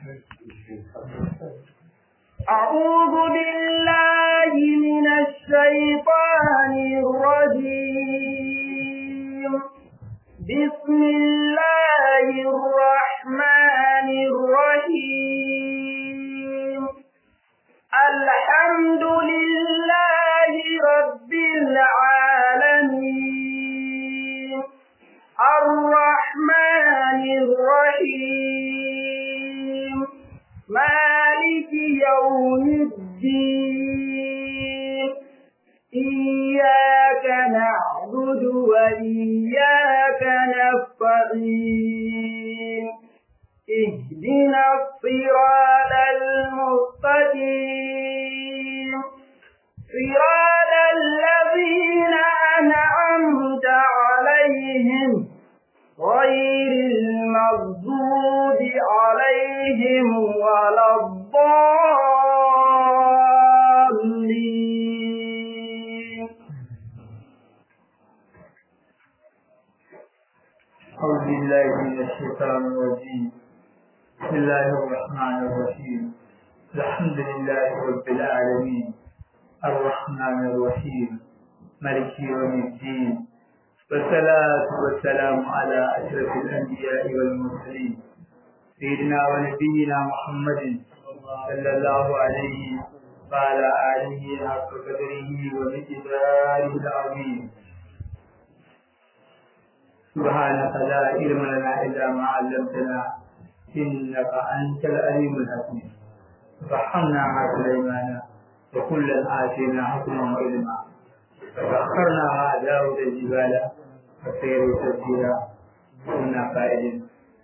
أعوذ بالله من الشيطان الرجيم بسم الله الرحمن الرحيم الحمد لله رب العالمين الرحمن الرحيم مالك يوم الدين إياك نعبد وإياك نستعين اهدنا الصراط المستقيم صراط الذين أنعمت عليهم غير المغضوب عليهم ولا الضالين أعوذ بالله من الشيطان الرجيم بسم الله الرحمن الرحيم الحمد لله رب العالمين الرحمن الرحيم ملك يوم الدين والصلاة والسلام على أشرف الأنبياء والمرسلين سيدنا ونبينا محمد صلى الله عليه وعلى آله حق قدره ومقداره العظيم سبحانك لا علم لنا إلا ما علمتنا إنك أنت العليم الحكيم فحمنا مع سليمان وكلا آتينا حكما وعلما فسخرنا مع داود الجبال والسير تسجيلا كنا قائدين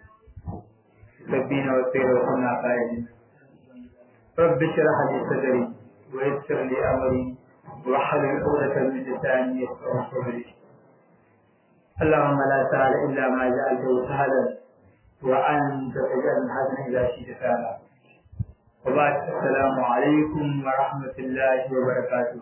سبين والسير وكنا قائدين رب اشرح لي صدري ويسر لي أمري واحلل عقدة من لساني يفقهوا قولي اللهم لا سهل إلا ما جعلته سهلا وأنت تجعل الحزن إذا شئت سهلا وبعد السلام عليكم ورحمة الله وبركاته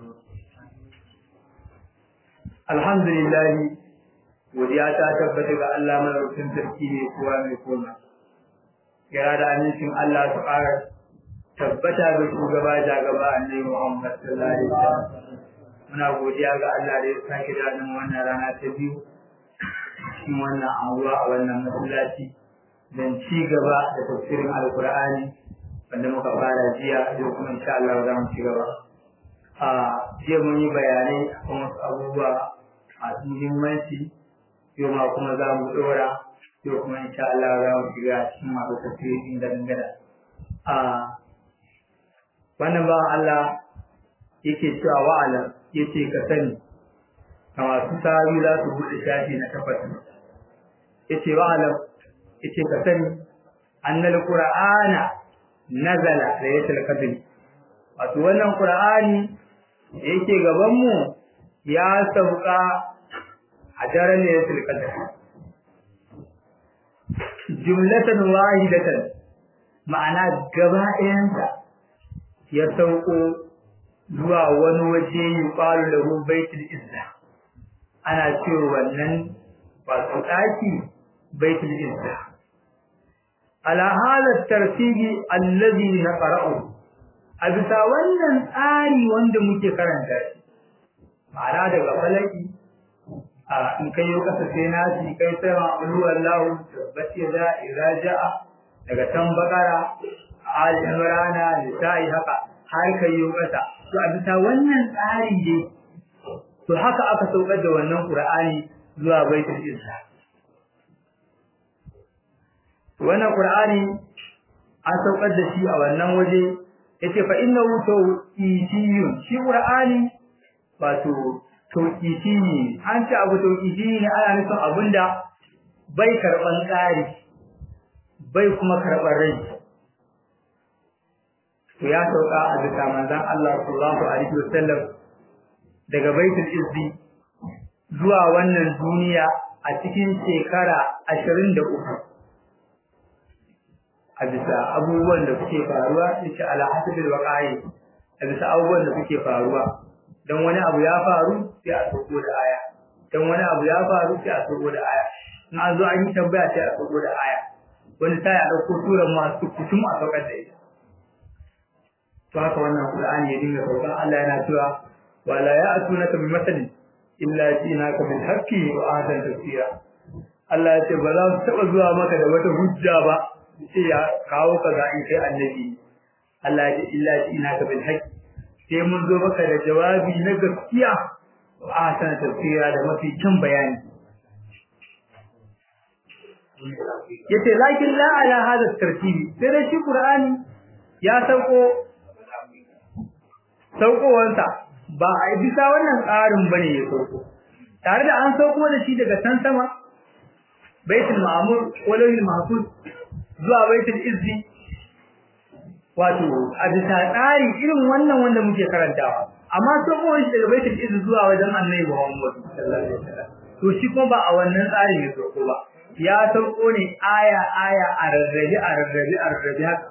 الحمد لله godiya ta tabbata ga Allah madaukakin sarki ne kowa mai koma kira da amincin Allah su ƙara tabbata ga shugaba da gaba annabi Muhammad sallallahu alaihi wasallam muna godiya ga Allah da ya sake da wannan rana ta biyu cikin wannan anguwa a wannan masallaci don ci gaba da tafsirin alkur'ani wanda muka fara jiya yau kuma insha Allah za mu ci gaba a jiya mun yi bayanai akan wasu abubuwa masu muhimmanci yau ma kuma za mu dora yau kuma insha Allah za mu shiga cikin masu tafsiri inda dangana a wannan ba Allah yake cewa wa'ala yace ka sani a masu sahabi za su buɗe shafi na takwas yace wa alam yace ka sani annal qur'ana nazala laylatul qadr wato wannan qur'ani da yake gaban mu ya sauka a daren laylatul qadr jumlatan wahidatan ma'ana gaba ɗayansa ya sauko zuwa wani waje yuqalu lahu baitul izza ana cewa wannan wato daki baitul izza ala hada tartibi allazi naqra'u a bisa wannan tsari wanda muke karanta shi ma'ana daga falaki a in kai yau kasa sai nasi kai sai ma ulu wallahu tabbati da iraja'a daga tan bakara al imrana nisa'i haka har kai yau kasa to a bisa wannan tsari ne to haka aka saukar da wannan Qur'ani zuwa Baitul Izza wannan Qur'ani an saukar da shi a wannan waje yace fa innahu tawqifiyun shi Qur'ani wato tawqifi ne an ce abu tawqifi ne ana nufin abinda bai karban ƙari bai kuma karban rai to ya sauka a bisa manzon Allah sallallahu alaihi wasallam daga baitul izzi zuwa wannan duniya a cikin shekara ashirin da uku a bisa abubuwan da suke faruwa insha Allah hasabil waqa'i a bisa abubuwan da suke faruwa dan wani abu ya faru sai a soko da aya dan wani abu ya faru sai a soko da aya in an zo an yi tambaya sai a soko da aya wani sai a dauko suran masu kutum a saukar da ita to haka wannan Qur'ani ya dinga sauka Allah yana cewa wala ya'tunaka bi masalin illa jinaka bil haqqi wa ahdan tafsira Allah ya ce ba za su taba zuwa maka da wata hujja ba sai ya kawo ka ga in kai annabi Allah ya ce illa jinaka bil haqqi sai mun zo maka da jawabi na gaskiya wa ahdan tafsira da mafi kyan bayani yace lakin la ala hada tartibi sai da shi Qur'ani ya sauko saukowansa ba a bisa wannan tsarin bane ya sauko tare da an sauko da shi daga can sama baitul ma'mur walawil mahfuz zuwa baitul izzi wato a bisa tsari irin wannan wanda muke karantawa amma sauko shi daga baitul izzi zuwa wajen annabi Muhammad sallallahu alaihi wasallam to shi kuma ba a wannan tsarin ya sauko ba ya sauko ne aya aya a rarrabe a rarrabe a rarrabe haka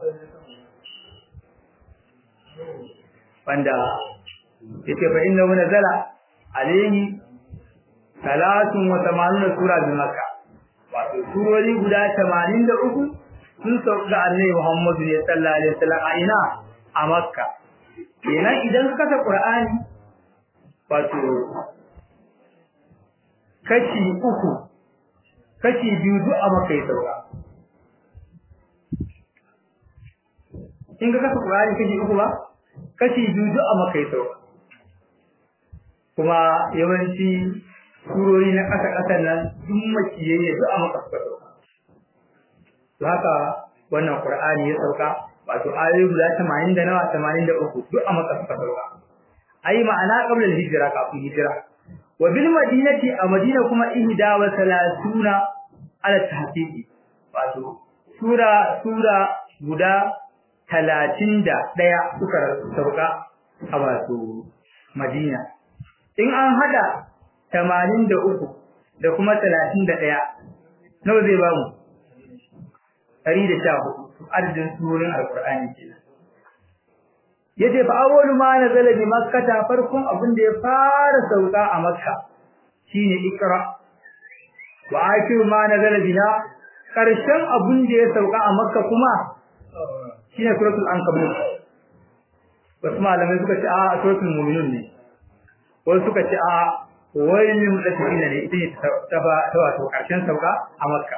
wanda yake fa inna wa nazala alayhi salatun wa tamanuna sura bi makka wato surori guda 83 sun sauka annabi Muhammad sallallahu alaihi wasallam a ina a makka kenan idan ka kasa qur'ani wato kashi uku kashi biyu duk a makka ya sauka in ka kasa qur'ani kashi uku ba kashi biyu duk a maka sauka kuma yawanci surori na ƙasa ƙasan nan duk makiyayye duk a maka suka sauka to haka wannan qur'ani ya sauka wato ayoyi guda 80 da nawa 83 duk a maka suka sauka ai ma'ana qabla al-hijra kafin hijira wa bil madinati a madina kuma ihda wa salatuna ala tahqiqi wato sura sura guda talatin da ɗaya suka sauka a wato Madina. In an haɗa tamanin da uku da kuma talatin da ɗaya, nawa zai ba mu? Ɗari da sha hudu, adadin surorin Alƙur'ani ke Ya ce, fa awwalu ma na zalabi makkata farkon abin da ya fara sauka a Makka shine Iqra. Wa akiru ma na zalabi na ƙarshen abin da ya sauka a Makka kuma shine suratul ankabut wasu malamai suka ce a suratul mu'minun ne wasu suka ce a wailul mutaffifin ne ita ne ta ba ta wato karshen sauka a makka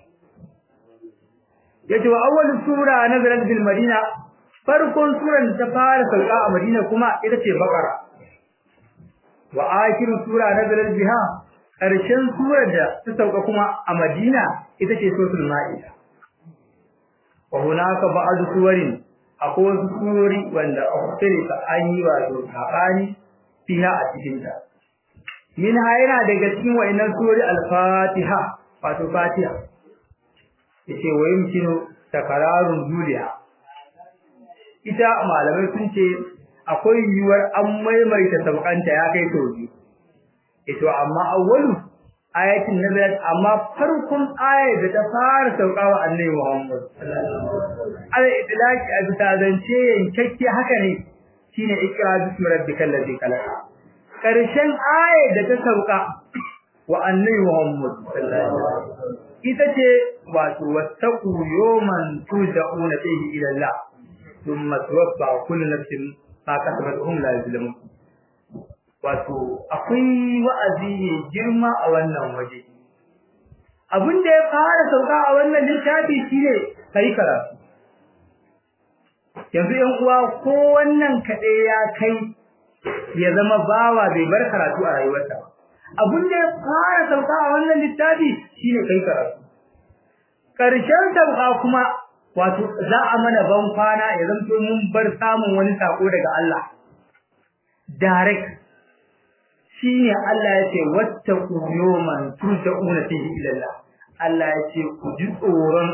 yace wa awwalus sura nazalat bil madina farkon suran da ta fara sauka a madina kuma ita ce baqara wa akhiru sura nazalat biha karshen surar da ta sauka kuma a madina ita ce suratul ma'ida wa hunaka ba'd suwarin akwai wasu surori wanda ukhtilifa an yi wato sabani fiha a cikin ta min yana daga cikin wayannan surori al-fatiha wato fatiha yace wa yumkinu takararun juliya ita malamai sun ce akwai yiwuwar an maimaita saukanta ya kai sau biyu ito amma awwalu ayatin nazarat amma farkon ayar da ta fara saukawa annabi Muhammad al idlaki a bisa zance yankakke haka ne shine ikra bismi rabbikal ladzi khalaq karshen ayar da ta sauka wa annabi Muhammad ita ce wato wattaqu yawman turja'una fihi ila Allah thumma tuwaffa kullu nafsin ma kasabat hum la yuzlamun wato akwai wa'azi ne girma a wannan waje abin da ya fara sauka a wannan littafi shine kai karatu yanzu yan uwa ko wannan kade ya kai ya zama bawa bai bar karatu a rayuwarsa ba abin da ya fara sauka a wannan littafi shine kai karatu karshen sauka kuma wato za a mana ban kwana ya zanto mun bar samun wani sako daga Allah direct shine Allah ya ce wattaqu yawman turja'una fihi ila Allah Allah ya ce ku ji tsoron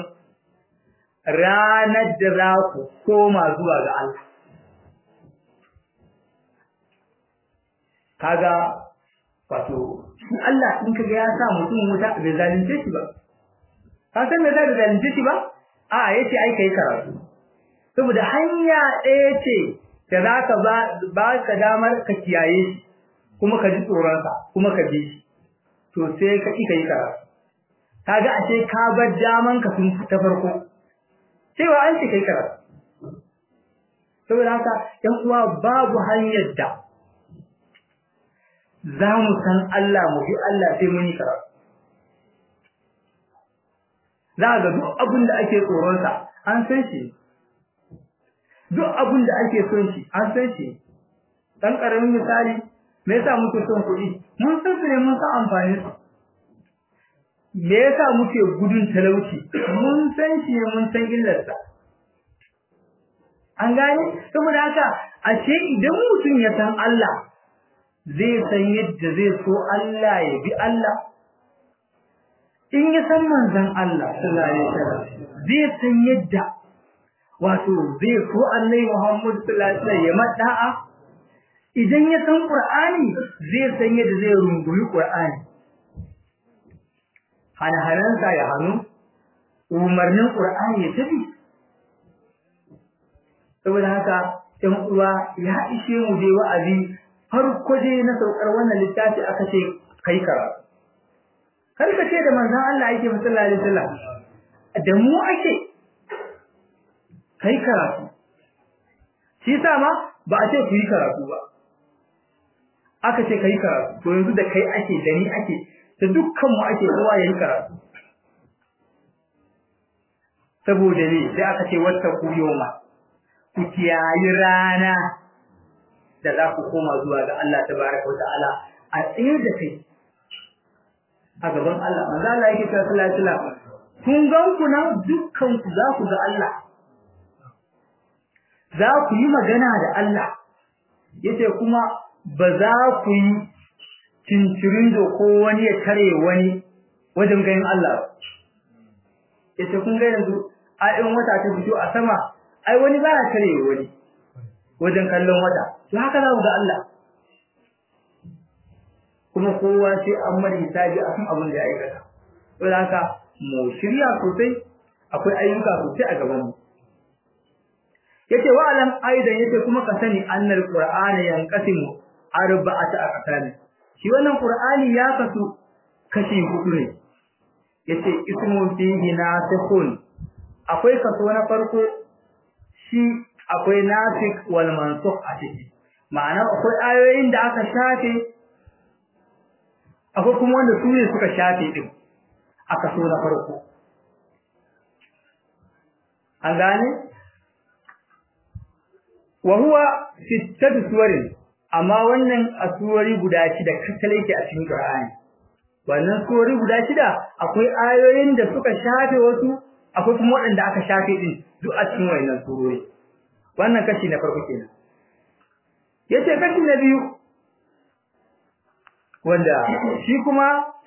ranar da za ku koma zuwa ga Allah kaga wato shi Allah in kaga ya sa mutum wuta bai zalunce shi ba ka san me zai zalunce shi ba a yace ai kai karatu saboda hanya ɗaya ce da zaka ba ba ka damar ka kiyaye shi kuma ka ji tsoron sa kuma ka bi shi to sai ka ki kai karatu kaga ashe ka bar daman ka sun ta farko cewa an ce kai karatu saboda haka ɗan uwa babu hanyar da za mu san Allah mu bi Allah sai mun yi karatu za ga duk abin da ake tsoronsa an san shi duk abin da ake son shi an san shi dan karamin misali me yasa muke son kuɗi mun san su ne mun san amfani su me yasa muke gudun talauci mun san shi ne mun san illarsa an gane saboda haka ashe idan mutum ya san Allah zai san yadda zai so Allah ya bi Allah in ya san manzon Allah sallallahu alaihi wasallam zai san yadda wato zai so Annabi Muhammad sallallahu alaihi wasallam ya mada'a idan ya san Qur'ani zai san yadda zai rungumi Qur'ani hana-hanansa ya hannu umarnin Qur'ani ya tafi saboda haka ɗan uwa ya ishe mu dai wa'azi farko dai na saukar wannan littafi aka ce kai karatu kar ka ce da manzon Allah yake sallallahu alaihi wasallam da mu ake kai karatu shi yasa ma ba a ce ku yi karatu ba aka ce kai karatu to yanzu da kai ake da ni ake da dukkan mu ake kowa yayin karatu saboda ne sai aka ce wata ku yoma ku kiyayi rana da za ku koma zuwa ga Allah tabaraka wa ta'ala a tsaye da kai a gaban Allah manzo Allah yake cewa sallallahu alaihi wasallam kun gan ku nan dukkan ku za ku ga Allah za ku yi magana da Allah yace kuma ba za ku yi cincirin da ko wani ya tare wani wajen ganin Allah yace kun ga yanzu ayin wata ta fito a sama ai wani ba ya tare wani wajen kallon wata to haka za ku ga Allah kuma kowa sai an mara hisabi akan abin da ya aikata saboda haka mu shirya sosai akwai ayyuka sosai a gaban mu yace wa alam aidan yace kuma ka sani annal qur'ana yanqasimu arba'ata aqsam shi wannan qur'ani ya kasu kashi hudu ne yace ismun fihi nasikhun akwai kaso na farko shi akwai nasikh wal mansukh a ciki ma'ana akwai ayoyin da aka shafe akwai kuma wanda su ne suka shafe din a kaso na farko an gane wa huwa sittatu suwarin amma wannan asurori guda shida kakkale yake a cikin Qur'ani wannan surori guda shida akwai ayoyin da suka shafe wasu akwai kuma waɗanda aka shafe din duk a cikin wannan surori wannan kashi na farko kenan yace kashi na biyu wanda shi kuma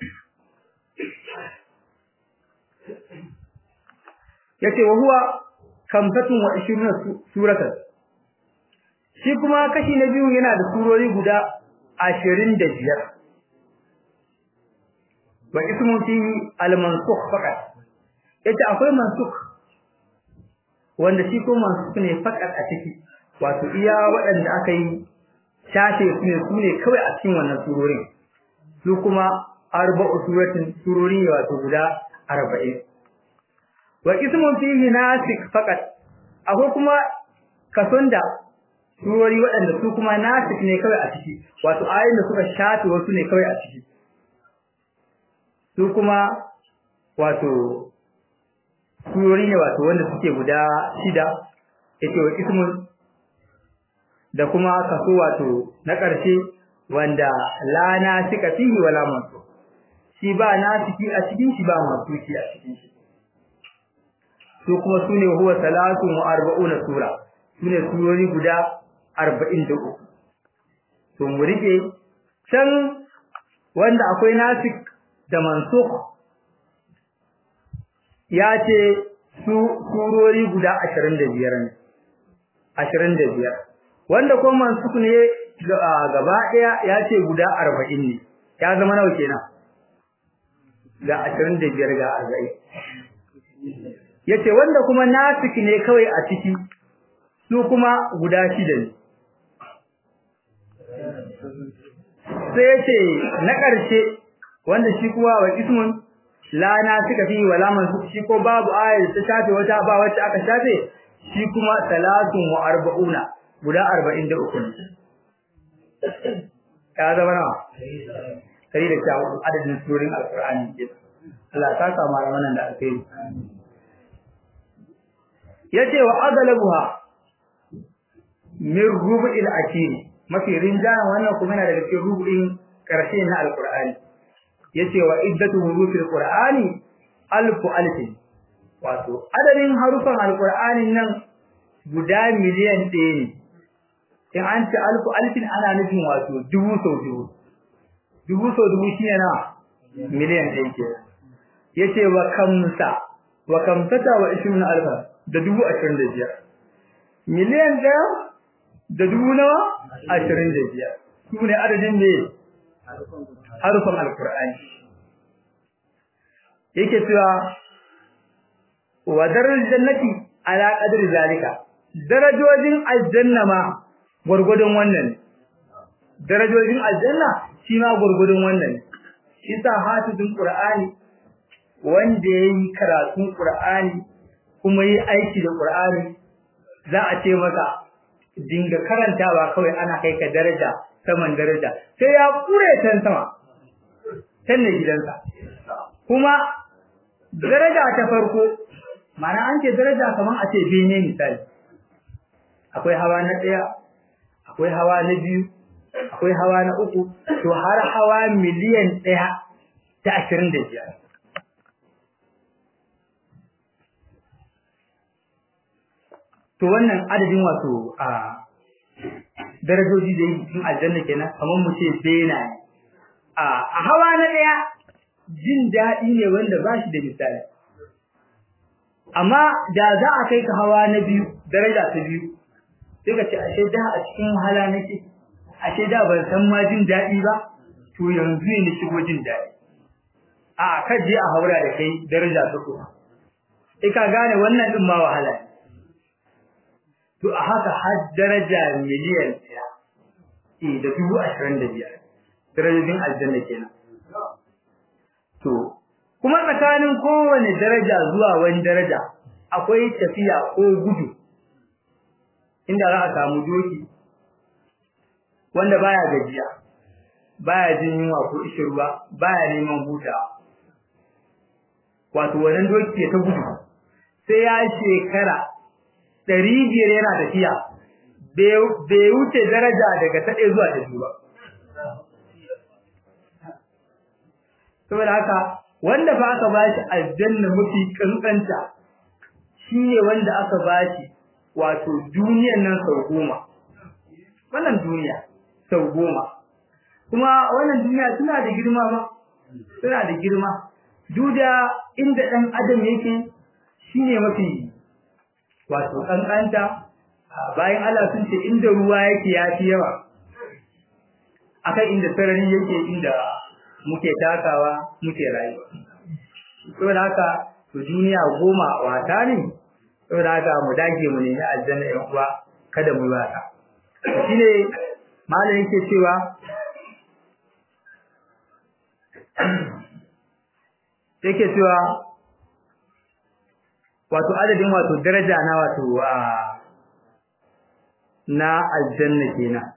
yace wa huwa kamfatun wa 20 suratan shi kuma kashi na biyu yana da surori guda 25 wa ismu fihi al-mansukh faqat yace akwai mansukh wanda shi ko mansukh ne faqat a ciki wato iya waɗanda aka yi shafe su ne su ne kawai a cikin wannan surorin su kuma arba'u suratin surori wato guda 40 wa ismu fihi nasik faqat akwai kuma kason da surori waɗanda su kuma nasik ne kawai a ciki wato ayoyin da suka shafe wasu ne kawai a ciki su kuma wato surori ne wato wanda suke guda shida yake wa ismun da kuma kaso wato na ƙarshe wanda la nasika fihi wala mansu shi ba nasiki a cikin shi ba mansuki a cikin shi su kuma sune huwa salatu wa arba'una sura sune surori guda 43 to mu rike can wanda akwai nasik da mansukh ya ce su surori guda 25 ne 25 wanda kuma mansukh ne gaba daya ya ce guda 40 ne ya zama nawa kenan ga 25 ga 40 yace wanda kuma nasik ne kawai a ciki su kuma guda shida ne sai yace na ƙarshe wanda shi kuwa wa ismun la na suka fi wala man shi ko babu ayar ta shafe wata ba wacce aka shafe shi kuma salatun wa arba'una guda 43 ne ya zama nawa sai da ta adadin surorin alqur'ani ke Allah ta sa malaman nan da aka yi yace wa adalabuha min rubu'il akiri mafi rinjayen wannan kuma yana daga cikin rubu'in karshe na alqur'ani yace wa iddatu hurufil qur'ani alfu alfin wato adadin harufan alqur'anin nan guda miliyan ɗaya ne in an ce alfu alfin ana nufin wato dubu sau dubu dubu sau dubu shine na miliyan ɗaya ke yace wa kamsa wa kamsata wa ishirin alfa da dubu ashirin da biyar miliyan ɗaya da dubu nawa ashirin da biyar su ne adadin ne harufan alkur'ani yake cewa wa darar jannati ala qadri zalika darajojin aljanna ma gurgudun wannan darajojin aljanna shi ma gurgudun wannan shi sa hafizin qur'ani wanda yayi karatun qur'ani kuma yi aiki da qur'ani za a ce maka dinga karantawa kawai ana kai ka daraja saman daraja sai ya kure tan sama tan ne gidansa kuma daraja ta farko mana an ce daraja kaman a ce bene misali akwai hawa na daya akwai hawa na biyu akwai hawa na uku to har hawa miliyan daya da ashirin da biyar to wannan adadin wato a darajoji da yin aljanna kenan kamar mu ce bena a hawa na daya jin dadi ne wanda ba shi da misali amma da za a kai ka hawa na biyu daraja ta biyu sai ka ce ashe da a cikin wahala nake ashe da ban san ma jin dadi ba to yanzu ne shigo jin dadi a kaje a haura da kai daraja ta uku sai ka gane wannan din ma wahala ne to a haka har daraja miliyan ɗaya eh da dubu ashirin da biyar darajojin aljanna kenan to kuma tsakanin kowane daraja zuwa wani daraja akwai tafiya ko gudu inda za a samu doki wanda baya gajiya baya jin yunwa ko ishirwa baya neman hutawa wato wannan doki ta gudu sai ya shekara ɗari biyar yana tafiya bai wuce daraja daga ta ɗaya zuwa ta biyu ba. Saboda haka wanda fa aka bashi aljanna mafi kankanta shi ne wanda aka bashi wato duniyan nan sau goma. Wannan duniya sau goma. Kuma wannan duniya suna da girma ba, suna da girma. Duk da inda ɗan adam yake shi ne mafi wato kankanta bayan Allah sun ce inda ruwa yake yafi yawa akan inda sarari yake inda muke takawa muke rayuwa saboda haka to duniya goma wata ne saboda haka mu dage mu nemi aljanna ɗan uwa kada mu yi wata shine malam yake cewa yake cewa wato adadin wato daraja na wato na aljanna kenan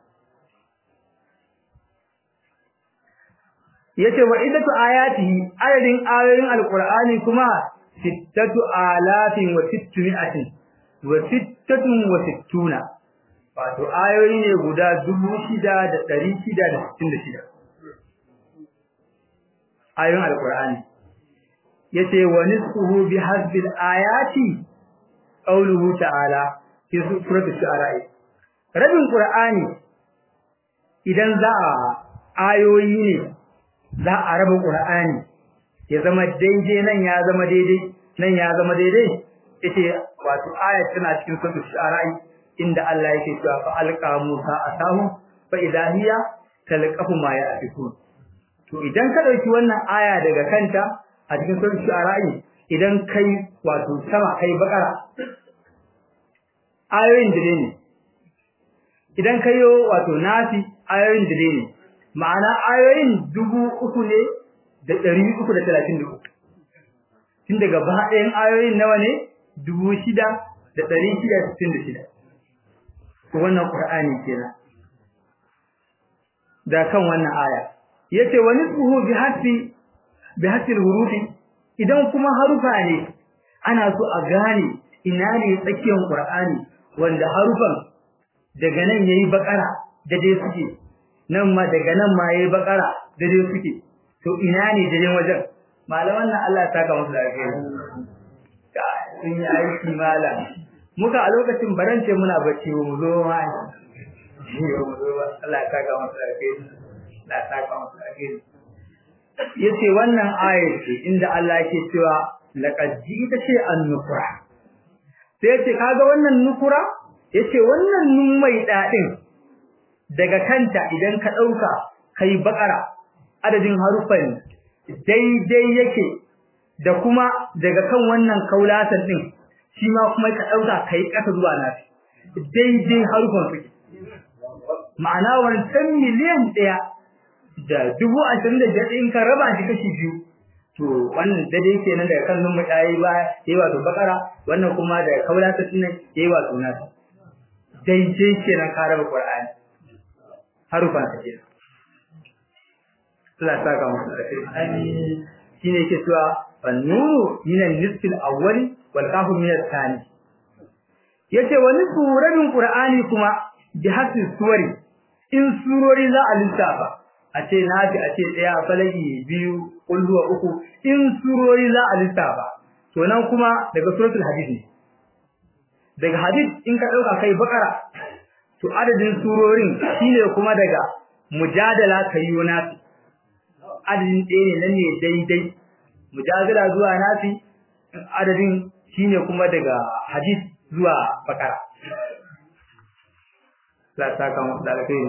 yace wa idatu ayatihi adadin ayoyin alqur'ani kuma sittatu alafin wa sittmi'atin wa sittatun wa sittuna wato ayoyi ne guda dubu shida da ɗari shida da sittin da shida ayoyin alqur'ani yace wa nisfuhu bi hasbil ayati qawluhu ta'ala fi surati shu'ara rabin qur'ani idan za a ayoyi ne za a raba qur'ani ya zama daidai nan ya zama daidai nan ya zama daidai yace wato ayat tana cikin surati shu'ara inda Allah yake cewa fa alqa musa asahu fa idahiya talqafu ma ya'fikun to idan ka dauki wannan aya daga kanta a cikin sunan shu'ara'i idan kai wato sama kai bakara ayoyin dire ne idan kai yo wato nafi ayoyin dire ne ma'ana ayoyin dubu uku ne da ɗari uku da talatin da uku tun daga baɗayan ayoyin nawa ne dubu shida da ɗari shida sittin da shida wannan ƙur'ani kenan da kan wannan aya yace wa nisbuhu bi hasbi bi hasbi hurufi idan kuma harufa ne ana so a gane ina ne tsakiyar Qur'ani wanda harufan daga nan yayi bakara da dai suke nan ma daga nan ma yayi bakara da dai suke to ina ne da dai wajen malaman nan Allah ya saka musu lafiya ka sun yi aiki malam muka a lokacin barance muna bacci mu zo ma Allah ya saka musu lafiya Allah ya saka musu lafiya yace wannan ayat ce inda Allah yake cewa laqad jita ce an-nukra sai yace kaga wannan nukura yace wannan nun mai dadin daga kanta idan ka dauka kai bakara adadin harufan daidai yake da kuma daga kan wannan kaulatan din shi ma kuma ka dauka kai kasa zuwa nafi daidai harufan suke ma'ana wancan miliyan ɗaya da dubu ashirin da biyar in ka raba shi kashi biyu to wannan dade kenan daga kan nummu yayi ba yayi wato bakara wannan kuma da kaula ta sunan yayi wato nasa daidai kenan ka raba qur'ani harufa ta kenan Allah ta ga musu da kai shine yake cewa annuru min an-nisf al-awwal wal qafu min al-thani yace wani suratin qur'ani kuma bi hasbi suwari in surori za a lissafa a ce nafi a ce ɗaya falaki biyu kulluwa uku in surori za a lissafa to nan kuma daga suratul hadid ne daga hadid in ka dauka kai bakara to adadin surorin shine kuma daga mujadala kai nafi adadin ɗaya ne nan ne daidai mujadala zuwa nafi adadin shine kuma daga hadid zuwa bakara la saka mu da alkhairi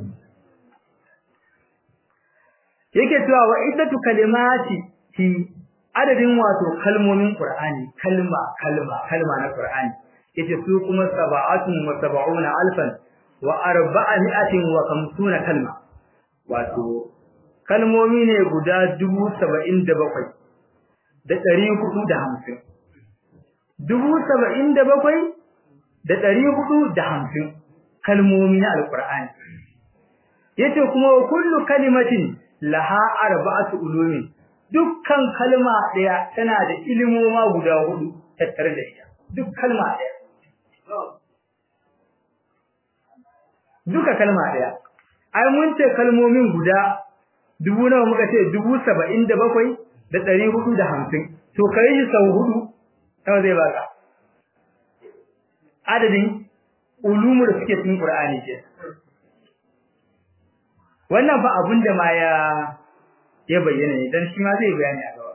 yake cewa wa iddatu kalimati fi adadin wato kalmomin Qur'ani kalma kalma kalma na Qur'ani yace su kuma sab'atun wa sab'una alfan wa arba'atin wa khamsuna kalma wato kalmomi ne guda dubu saba'in da bakwai da ɗari hudu da hamsin dubu saba'in da bakwai da ɗari hudu da hamsin kalmomi na alƙur'ani yace kuma kullu kalimatin laha arba'atu ulumin dukkan kalma daya tana da ilimoma guda hudu tattare da ita duk kalma daya duka kalma daya ai mun ce kalmomin guda dubu nawa muka ce dubu saba'in da bakwai da ɗari hudu da hamsin to kai shi sau hudu nawa zai baka adadin ulumu da suke cikin qur'ani ke wannan fa abin da ma ya ya bayyana ne dan shi ma zai bayani a gaba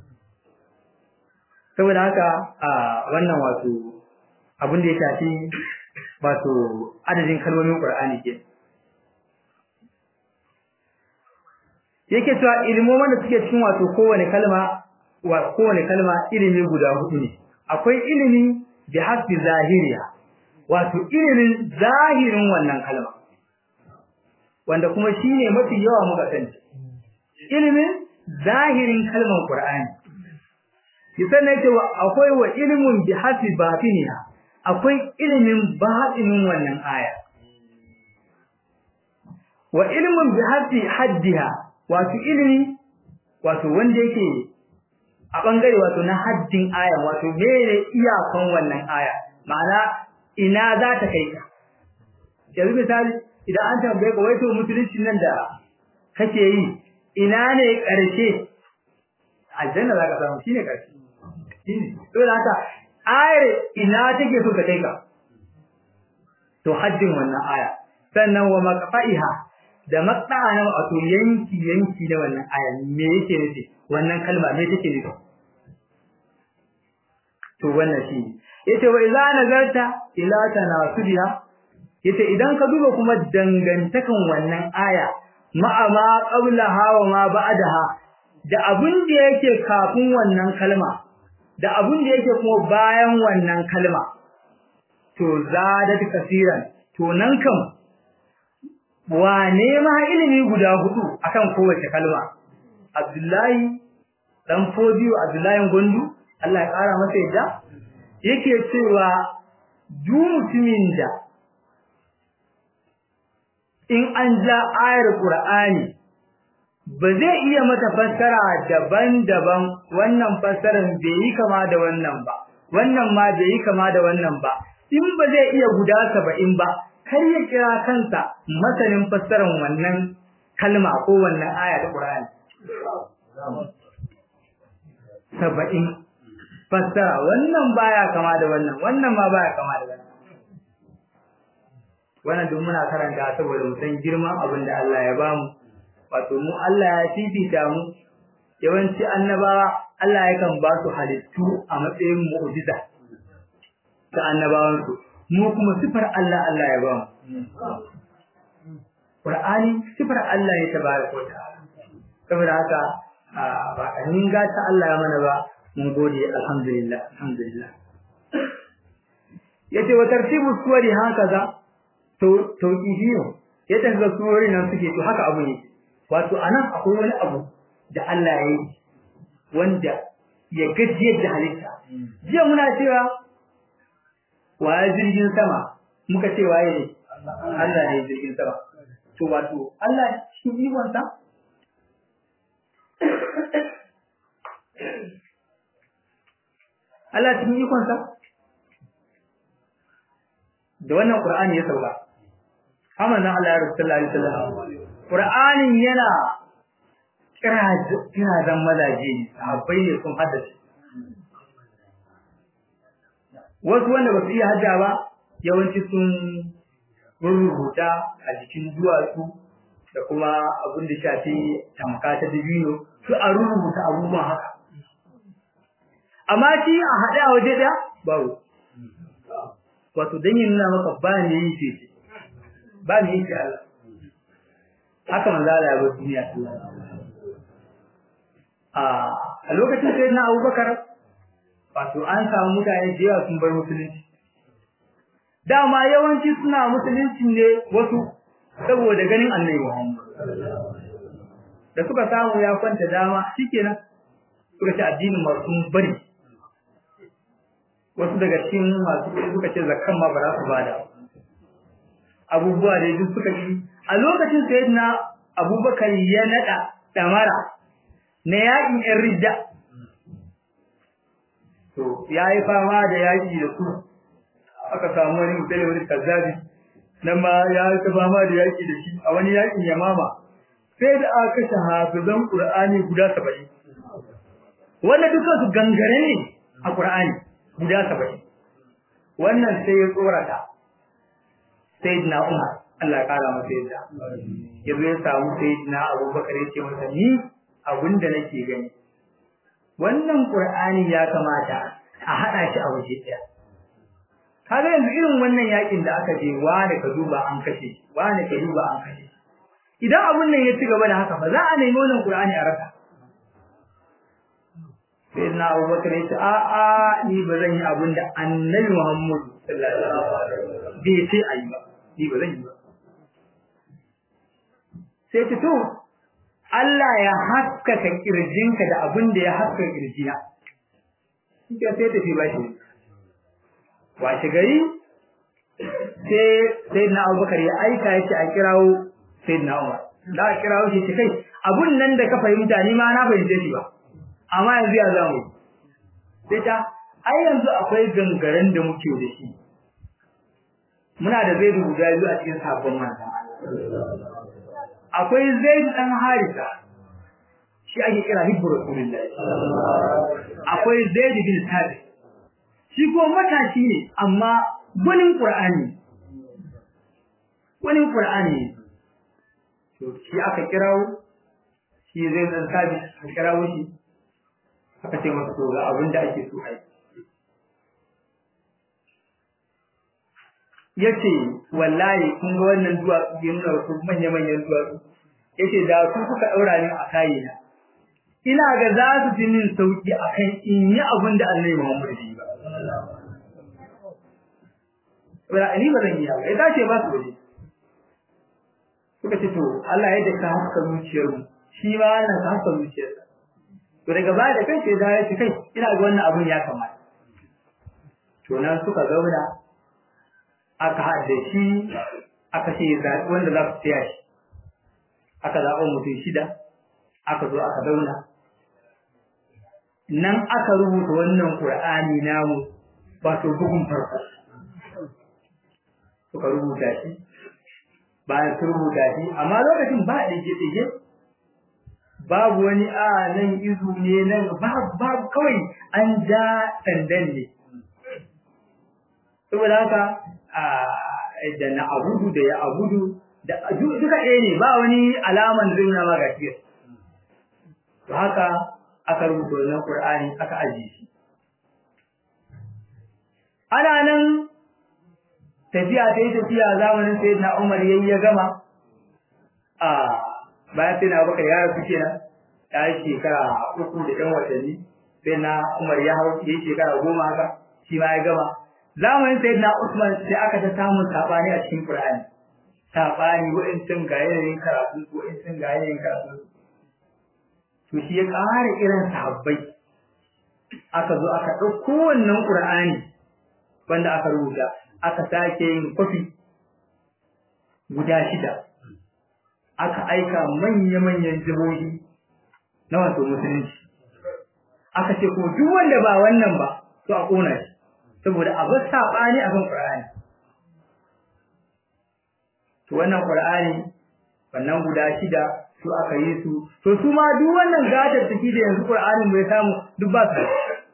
saboda haka a wannan wato abin da ya shafi wato adadin kalmomin Qur'ani ke yake cewa ilmomin da suke cikin wato kowane kalma wa kowane kalma ilimi guda hudu ne akwai ilimi bi hasbi zahiriya wato ilimin zahirin wannan kalma wanda kuma shine mafi yawa muka sani ilimin zahirin kalmar Qur'ani kisan yake akwai wa ilimin bi hasbi batiniha akwai ilimin batinin wannan aya wa ilimin bi hasbi haddiha wato ilimi wato wanda yake a bangare wato na haddin aya wato mene iyakan wannan aya ma'ana ina za ta kai ka yanzu misali idan an tambaye ka wai to musulunci nan da kake yi ina ne karshe aljanna za ka samu shine karshe shine to da haka ayar ina take so ka kai ka to haddin wannan aya sannan wa maqfa'iha da maqta'a na wato yanki yanki da wannan aya me yake nufi wannan kalma me take nufi to wannan shi yace wa idza nazarta ila tanasubiha yace idan ka duba kuma dangantakan wannan aya ma'a ma qablaha wa ma ba'daha da abun da yake kafin wannan kalma da abun da yake kuma bayan wannan kalma to zadat kasiran to nan kam wane ma ilimi guda hudu akan kowace kalma Abdullahi dan fodiyo Abdullahi Gondu Allah ya kara masa yadda yake cewa duk mutumin da in an ja ayar Qur'ani ba zai iya mata fassara daban-daban wannan fassarar bai yi kama da wannan ba wannan ma bai yi kama da wannan ba in ba zai iya guda saba'in ba kar ya kira kansa masanin fassarar wannan kalma ko wannan aya ta Qur'ani saba'in fassara wannan baya kama da wannan wannan ma baya kama da wannan wannan duk muna karanta saboda mu san girman abin da Allah ya bamu wato mu Allah ya fifita mu yawanci annabawa Allah yakan ba su halittu a matsayin mu'jiza ta annabawan su mu kuma sifar Allah Allah ya ba mu Qur'ani sifar Allah ya tabaraka wa ta'ala saboda haka ba kanin gata Allah ya mana ba mun gode alhamdulillah alhamdulillah yace wa tartibu suwari hakaza to to ihiyo yadda ga suwari nan suke to haka abu ne wato anan akwai wani abu da Allah ya yi wanda ya gajiyar da halitta jiya muna cewa waye jirgin sama muka ce waye ne Allah ne jirgin sama to wato Allah shi ikon sa Allah cikin ikon sa da wannan Qur'ani ya sauka amma nan Allah ya rasulullahi sallallahu alaihi wasallam Qur'anin yana kira kira dan mazaje ne sahabbai ne sun haddace wasu wanda ba su iya hajja ba yawanci sun rubuta a jikin duwatsu da kuma abin da shafi tamka ta dabino su a rubuta abubuwan haka amma shi a haɗe a waje ɗaya babu wato don yin nuna maka ba ne yi ce ba ne yi ce Allah haka manzo Allah ya bar duniya a lokacin sai na Abubakar wato an samu mutane da yawa sun bar musulunci dama yawanci suna musulunci ne wasu saboda ganin annabi Muhammad da suka samu ya kwanta dama shikenan suka ci addinin masu bari wasu daga cikin masu suka ce zakkan ma ba za su bada abubuwa da duk suka yi a lokacin sayyidina Abubakar ya nada damara na yaƙin ‘yan ridda. To, ya yi fama da yaƙi da su, aka samu wani mutane wani kazzabi, nan ma ya yi fama da yaƙi da shi a wani yaƙin yamama, sai da aka kashe hafizan Ƙur'ani guda saba'in. Wanda duka su gangare ne a Ƙur'ani guda saba'in. Wannan sai ya tsorata, sai na Umar, Allah ya ƙara masa yadda. Ya zo ya samu sai na Abubakar ya ce masa ni abin da nake gani wannan qur'ani ya kamata a hada shi a waje daya kaga yanzu irin wannan yakin da aka je wani ka duba an kashe wani ka duba an kashe idan abun nan ya ci gaba da haka ba za a nemi wannan qur'ani a raka sai na Abubakar ya ce a a ni ba zan yi abin da Annabi Muhammad sallallahu alaihi wasallam bai ce ayi ba ni ba zan yi ba sai ce to Allah ya haskaka kirjinka da abin da ya haskaka kirjina. Kike sai tafi bashi. Washe gari sai sai na Abubakar ya aika yake a kirawo sai na Umar. Da a kirawo shi ce kai abun nan da ka fahimta ni ma na fahimce shi ba. Amma yanzu ya zamu. Sai ta ai yanzu akwai gangaren da muke da shi. Muna da zai guda biyu a cikin sabon manzon Allah. akwai zaid dan harisa shi ake kira hibbu rasulullahi akwai zaid bin sabit shi ko matashi ne amma gwanin qur'ani gwanin qur'ani to shi aka kirawo shi zaid dan sabit aka kirawo shi aka ce masa to ga abin da ake so ai yace wallahi kun ga wannan duwatsu ya nuna wasu manya-manyan duwatsu yace da su kuka daura ni a kai na ina ga za su ji min sauki akan in yi abin da Allah Muhammad ya yi ba wala ni ba zan yi ba ita ce ba su waje suka ce to Allah ya da ka haska zuciyar mu shi ma yana ka haska zuciyar to daga baya da kai sai da ya ce kai ina ga wannan abun ya kamata to nan suka zauna aka haɗe shi aka ce zaɓi wanda za su tsaya shi aka zaɓa mutum shida aka zo aka zauna nan aka rubuta wannan ƙur'ani namu wato bugun farko suka rubuta shi bayan su rubuta shi amma lokacin ba ɗige-ɗige babu wani a nan izu ne nan babu kawai an ja sandan ne saboda haka da na abudu da ya abudu da duka ɗaya ne ba wani alaman zai nuna ma gashi to haka aka rubuta wannan Qur'ani aka ajiye shi ana nan tafiya ta yi tafiya zamanin sayyidina Umar yayi ya gama a bayan sai na baka ya rasu kenan ya yi shekara uku da ɗan watanni sai na Umar ya hau ya yi shekara goma haka shi ma ya gama zamanin sayyidina Usman sai aka ta samun sabani a cikin Qur'ani sabani wa'ancin ga yanayin karatu wa'ancin ga yanayin karatu to shi ya ƙara irin sahabbai aka zo aka ɗauko wannan Qur'ani wanda aka rubuta aka sake yin kwafi guda shida aka aika manya-manyan jihohi na wato musulunci aka ce ko duk wanda ba wannan ba to a ƙona shi saboda a bar saɓani a kan Qur'ani to wannan Qur'ani wannan guda shida su aka yi su to su ma duk wannan gadar take da yanzu Qur'anin bai samu duk ba su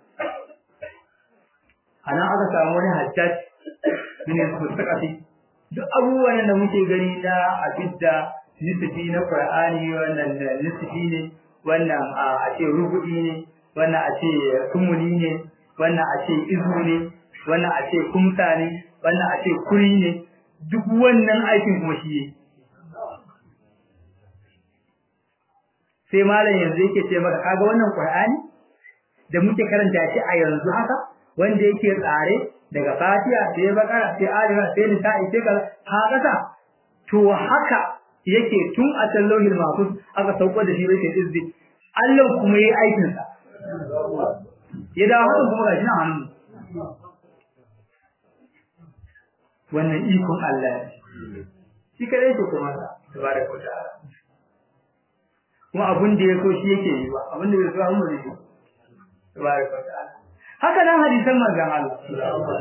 ana aka samu wani hajjaj ne su sakati duk abubuwan da muke gani na abidda nisfi na Qur'ani wannan nisfi ne wannan a ce rubu'i ne wannan a ce kumuli ne wannan a ce izu ne wannan a ce kumsa ne wannan a ce kuri ne duk wannan aikin kuma shi yake sai malam yanzu yake ce maka kaga wannan Qur'ani da muke karanta shi a yanzu haka wanda yake tsare daga Fatiha sai Bakara sai Ali sai Nisa'i sai kaza ha kasa to haka yake tun a tallahil mahfuz aka sauko da shi yake izzi Allah kuma yayi aikin sa ya dawo haka kuma gashi nan hannu wannan ikon Allah shi kadai ke kuma tabaraka wa ta'ala kuma abin da ya so shi yake yi ba abin da bai so amma zai yi tabaraka wa ta'ala haka nan hadisan manzon Allah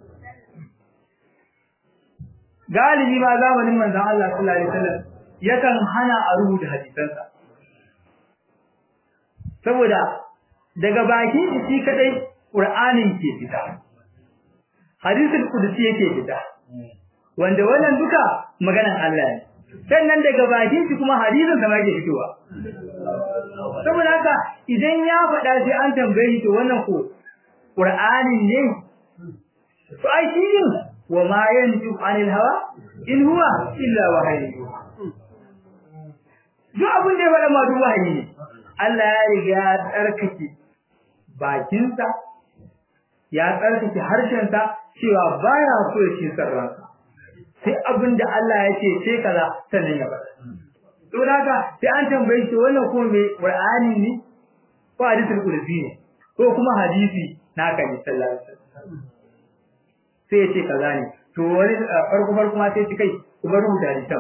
galibi ma zamanin manzon Allah sallallahu alaihi wasallam yakan hana a rubuta hadisansa saboda daga bakin shi kadai Qur'anin ke fita hadisul qudsi yake fita wanda wannan duka maganan Allah ne sannan daga bakin shi kuma hadisin sa ma ke fitowa saboda haka idan ya faɗa sai an tambaye shi to wannan ko Qur'anin ne to ai shi ne wa ma yanju anil hawa in huwa illa wahyi duk abin da ya faɗa ma duk wahayi ne Allah ya riga ya tsarkake bakinsa ya tsarkake harshensa cewa baya so ya ci sarransa sai abin da Allah ya ce ce kaza sannan ya faɗa to haka sai an tambaye shi wannan ko me Qur'ani ne ko hadisul qudsi ne ko kuma hadisi naka ne sallallahu alaihi wasallam sai ya ce kaza ne to wani farko farko ma sai ci kai ku bar rubuta hadisan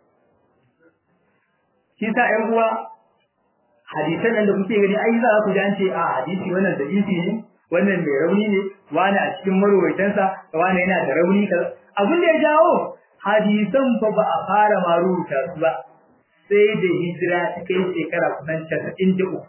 shi sa ƴan uwa hadisan nan da kuke gani ai za ku ji an ce a hadisi wannan da isi ne wannan mai rauni ne wani a cikin marwaitansa wani yana da rauni kaza abin da ya jawo hadisan fa ba a fara ma rubuta su ba sai da hijira ta kai shekara kusan casa'in da uku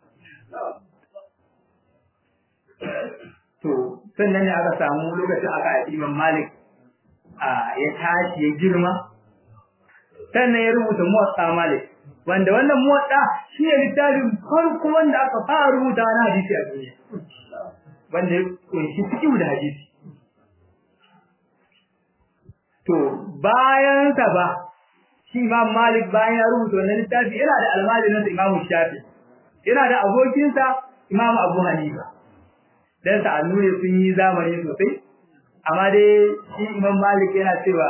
to sannan ne aka samu lokacin aka haifi imam malik a ya tashi ya girma sannan ya rubuta muwatta malik wanda wannan muwatta shi ne littafin farko wanda aka fara rubuta na hadisi a duniya wanda ya kunshi fiqh da hadisi to bayan sa ba shi imam malik bayan ya rubuta wannan littafi yana da almajirin imam shafi yana da abokinsa imam abu hanifa dan sa annure sun yi zamani sosai amma dai shi imam malik yana cewa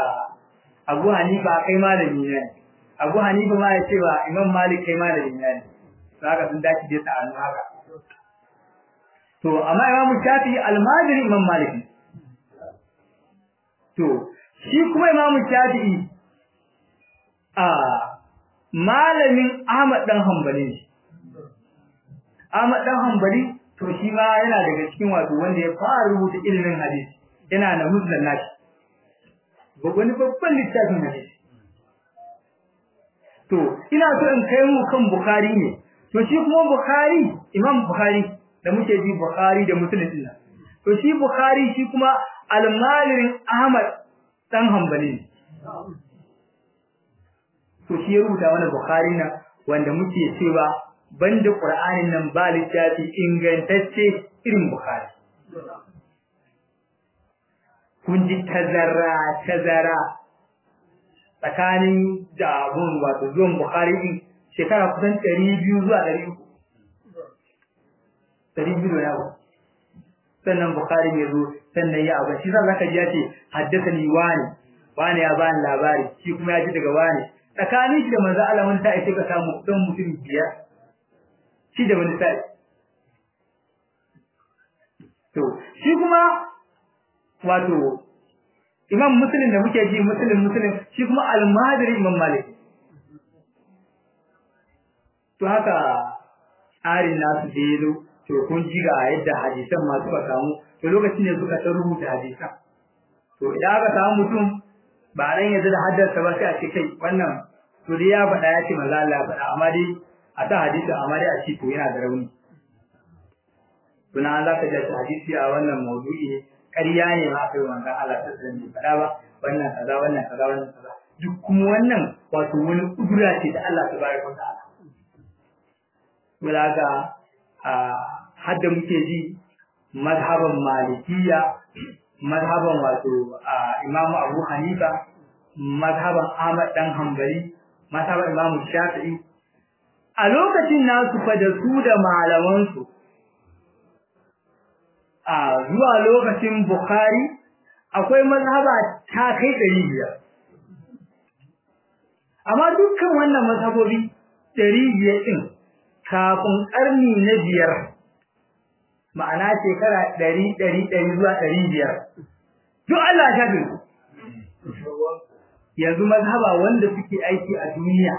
abu hanifa kai malami ne abu hanifa ma ya cewa imam malik kai malami ne zaka sun dace da ta annu haka to amma Imam Shafi'i almajiri Imam Malik to shi kuma Imam Shafi'i a malamin Ahmad dan Hanbali Ahmad dan Hanbali to shi ma yana daga cikin wato wanda ya fara rubuta ilimin hadisi yana da musnad nashi wani babban littafin hadisi to ina so in kai mu kan Bukhari ne to shi kuma Bukhari Imam Bukhari da muke ji Bukhari da Muslim din to shi Bukhari shi kuma almalirin Ahmad dan Hanbali ne to shi ya rubuta mana Bukhari na wanda muke cewa banda Qur'anin nan ba littafi ingantacce irin Bukhari kun ji tazara tazara tsakanin da abun wato zuwan Bukhari din shekara kusan 200 zuwa 300 200 da yawa sannan Bukhari ya zo sannan ya abu shi zan zaka ji ya ce haddathani wani wani ya bani labari shi kuma ya ji daga wani tsakanin shi da manzo Allah wani sai sai ka samu dan mutum biyar shi da wani sai to shi kuma wato imam muslim da muke ji muslim muslim shi kuma al-madri imam malik to haka tsarin nasu da yazo to kun ji ga yadda hadisan ma suka samu to lokacin ne suka ta rubuta hadisan to idan aka samu mutum ba ran yanzu da haddasa ba sai a ce kai wannan to dai ya faɗa ya ce manzo Allah ya faɗa amma dai a ta hadisi amma dai a ce to yana da rauni tuna za ka ji hadisi a wannan maudu'i ne ƙarya ne ma kai manzon Allah ta sanin bai faɗa ba wannan kaza wannan kaza wannan kaza duk kuma wannan wato wani kudura ce da Allah tabaraka wa ta'ala mulaga a hadda muke ji mazhaban malikiya mazhaban wato imamu abu hanifa mazhaban ahmad dan hanbali mazhaban imamu shafi'i a lokacin nasu fa da su da malamansu a zuwa lokacin bukhari akwai mazhaba ta kai ɗari biyar amma dukkan wannan mazhabobi ɗari biyar ɗin kafin ƙarni na biyar ma'ana shekara ɗari ɗari ɗari zuwa ɗari biyar duk Allah ya shafe yanzu mazhaba wanda suke aiki a duniya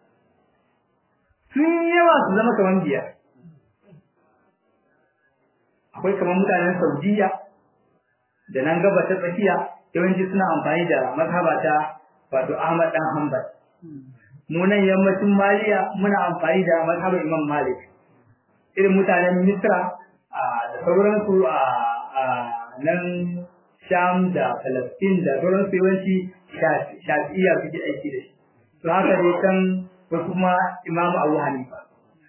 sun yawa su zama kamar biyar akwai kamar mutanen Saudiya da nan gaba ta tsakiya yawanci suna amfani da mazhaba ta wato Ahmad dan Hanbal mu nan yammacin Maliya muna amfani da mazhabar Imam Malik irin mutanen Misra da sauransu a nan Sham da Palestine da sauransu yawanci Shafi'iyya suke aiki da shi to haka dai kan wasu kuma Imam Abu Hanifa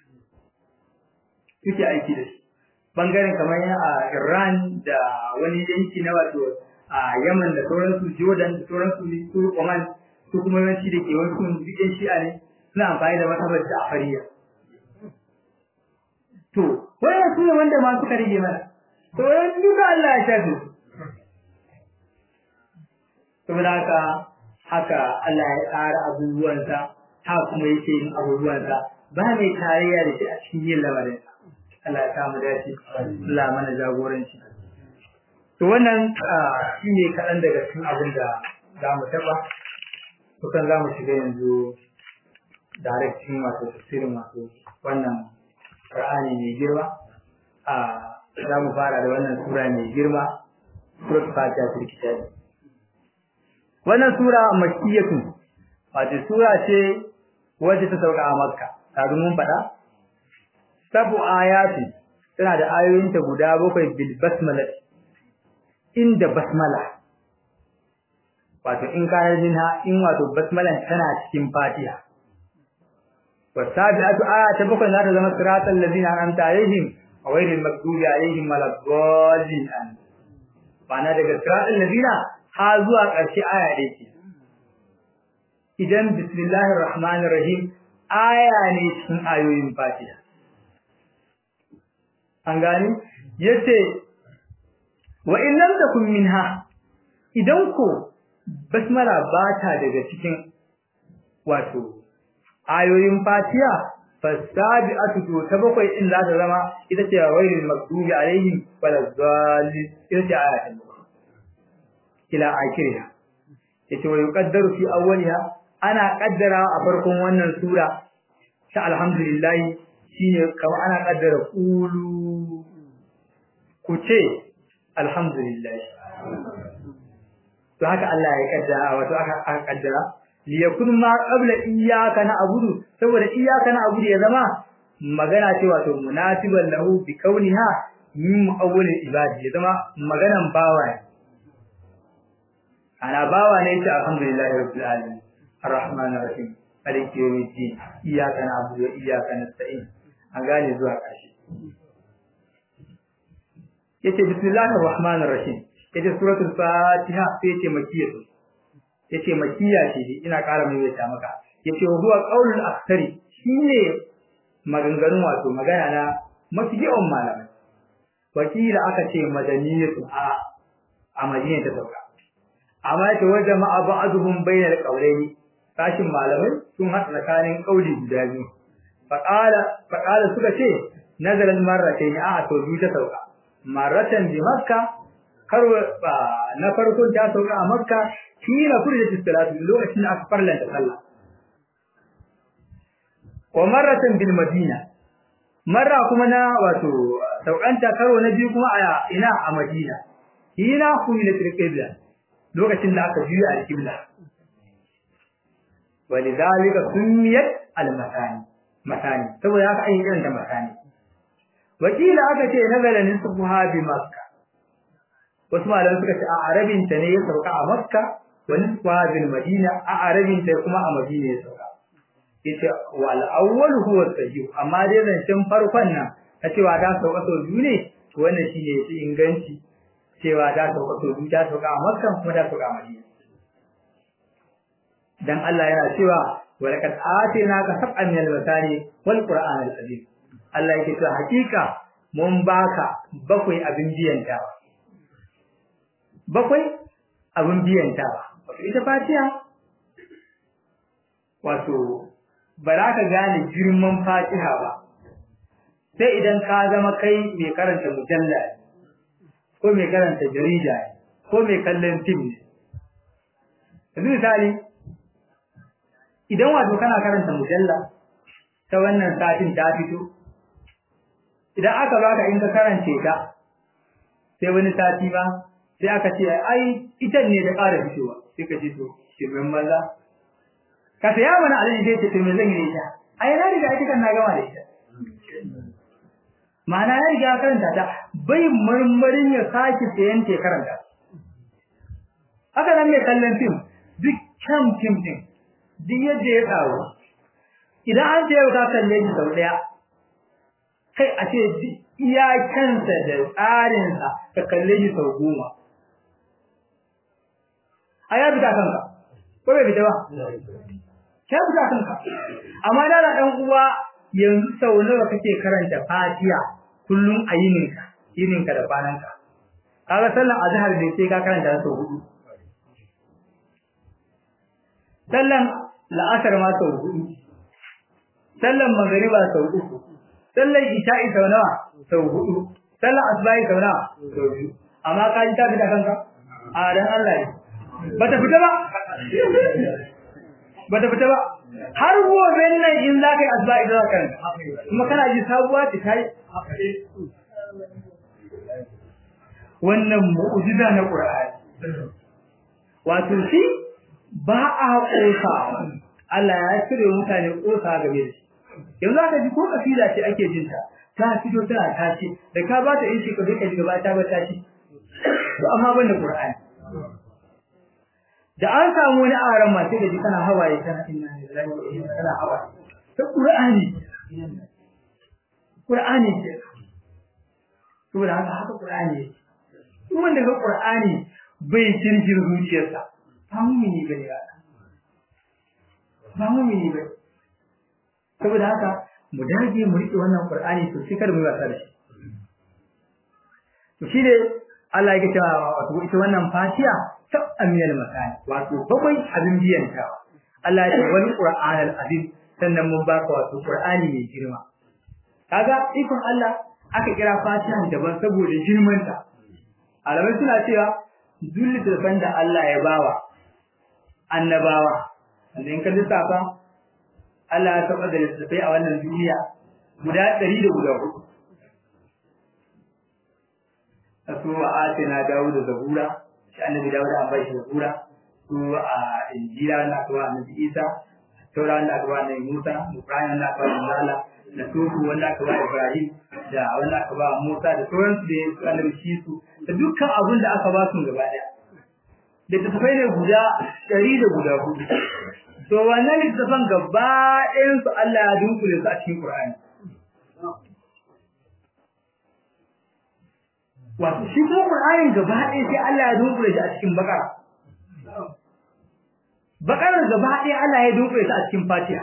suke aiki da shi bangaren kamar a Iran da wani yanki na wato a Yaman da sauransu Jordan da sauransu su Oman su kuma yawanci da ke wasu bikin shi'a ne suna amfani da matabar Ja'fariya to wannan su ne wanda ma suka rige mana to yan duka Allah ya shafe su saboda haka haka Allah ya tsara abubuwansa haka kuma yake yin abubuwansa ba mai tarayya da shi a cikin yin lamarin Allah ya kama dace Allah mana jagoranci to wannan shine kaɗan daga cikin abin da za mu taɓa kusan za mu shiga yanzu direct cikin wato tafsirin wato wannan Qur'ani mai girma a za mu fara da wannan sura mai girma surat Fatiha ta kitabi wannan sura makkiyatu wato sura ce wacce ta sauka a Makka kafin mun faɗa sabu ayati tana da ayoyinta guda bakwai bil basmala inda basmala wato in kana minha in wato basmalan tana cikin Fatiha wasabi'atu aya ta bakwai za ta zama siratal ladina an'amta alaihim ghayril maghdubi alaihim waladdallin an bana daga siratal ladina ha zuwa ƙarshe aya ɗaya ce idan bismillahir rahmanir rahim aya ne cikin ayoyin Fatiha an gani yace wa in lam takun minha idan ko basmala ba ta daga cikin wato ayoyin Fatiha fasabi'atu to ta bakwai in za ta zama ita ce wailul maktubi alaihim waladdallin ita ce ayatin ila akhiriha yace wa yuqaddaru fi awwaliha ana kaddara a farkon wannan sura ta alhamdulillah shine kamar ana kaddara qulu ku ce alhamdulillah to haka Allah ya kaddara wato aka aka kaddara liyakun ma qabla iyyaka na'budu saboda iyyaka na'budu ya zama magana ce wato munasiban lahu bi kauniha min mu'awwalil ibadi ya zama maganan bawa ne ana bawa ne ta alhamdulillahi rabbil alamin arrahmanir rahim maliki yawmiddin iyyaka na'budu wa iyyaka nasta'in an gane zuwa ƙarshe yace bismillahir rahmanir rahim yace suratul fatiha sai yace makiyatu yace makiya ce ina ƙara maimaita maka yace huwa qaulul aktsari shine maganganun wato magana na mafi yawan malamai wakila aka ce madaniyatu a a madina ta sauka amma yace wa jama'a ba'dhum bainal qawlaini sashin malamai sun haɗa tsakanin kauli guda biyu faqala faqala suka ce nazalan marratayn a to biyu ta sauka marratan bi makka karo na farkon ta sauka a makka kila furjat salatu lokacin da aka farlanta sallah wa marratan bil madina marra kuma na wato saukanta karo na biyu kuma a ina a madina hina kumila qibla lokacin da aka juya al-qibla walidhalika sumiyat al-makani makani saboda haka an yi irin da makani wakila aka ce nazala nisbuha bi makka wasu malamai suka ce a arabin ta ne ya sauka a makka wa nisbuha bil madina a arabin ta kuma a madina ya sauka yace wal awwal huwa sahih amma dai zancen farkon nan ta cewa ta sauka sau biyu ne to wannan shine yafi inganci cewa ta sauka sau biyu ta sauka a makka kuma ta sauka a madina dan Allah yana cewa walaqad atinaka sab'an min al-masani wal qur'an al-azim Allah yake cewa hakika mun baka bakwai abin biyantawa bakwai abin biyantawa wato ita fatiha wato ba za ka gane girman fatiha ba sai idan ka zama kai mai karanta mujalla ko mai karanta jarida ko mai kallon fim ne yanzu misali idan wato kana karanta mujalla ta wannan satin ta fito idan aka baka in ka karance ta sai wani sati ba sai aka ce ai ita ne da ƙara fitowa sai ka ce to shirin maza ka saya mana alin sai ce to me zan yi da ita ai na riga ita kan na gama da ita ma'ana ya riga karanta ta bai marmarin ya sake sayan te karanta haka nan mai kallon fim duk kan fim din duk yadda ya tsaro idan an ce ka kalle shi sau daya kai a ce iya kansa da tsarinsa ka kalle shi sau goma a ya fita kanka ko bai fita ba ya fita kanka amma da na ɗan uwa yanzu sau nawa kake karanta fatiha kullum a yininka yininka da kwananka kaga sallan azhar da sai ka karanta sau hudu sallan la'asar ma sau hudu sallan magariba sau uku sallan isha'i sau nawa sau hudu sallan asbahi sau nawa sau biyu amma ka ji ta fita kanka a dan Allah ne bata fita ba bata fita ba har gobe nan in za ka yi asbahi za ka kuma kana ji sabuwa ta kai wannan mu'jiza na Qur'ani wato shi ba a kosa Allah ya cire mutane kosa game da shi yanzu aka ji ko kafila ce ake jin ta ta fito tana tashi da ka ba ta in shi ka ka ji gaba ta ba tashi to amma banda Qur'ani da an samu wani aran ma sai da ji kana hawaye kana inna lillahi wa inna ilaihi hawaye ta Qur'ani Qur'ani ce saboda haka haka Qur'ani ne wanda ga Qur'ani bai kirkir zuciyarsa ba mumini bane ba ba mumini bane saboda haka mu dage mu rike wannan Qur'ani to sai kar mu wasa da shi to shi ne Allah yake cewa wato ita wannan Fatiha ta amiyal makani wato bakwai abin biyan ta Allah ya ce wal Qur'an al azim sannan mun baka wato Qur'ani mai girma kaga ikon Allah aka kira Fatiha daban saboda girmanta alamai suna cewa duk da da Allah ya bawa annabawa wanda in ka lissafa Allah ya saba da littattafai a wannan duniya guda ɗari da guda hudu a su a atina dawo da zabura shi annabi dawo da an bai shi zabura su a injila wanda aka ba annabi isa taura wanda aka ba annabi musa ibrahim wanda aka ba manzala da sufu wanda aka ba ibrahim da wanda aka ba musa da sauransu da su annabi shi su da dukkan abin da aka ba su gaba ɗaya littattafai ne guda ɗari da guda hudu to wannan littattafan gaba ɗayan su Allah ya dunkule su a cikin Qur'ani wato shi kuma Qur'anin gaba ɗaya sai Allah ya dunkule shi a cikin Baqara Baqarar gaba ɗaya Allah ya dunkule shi a cikin Fatiha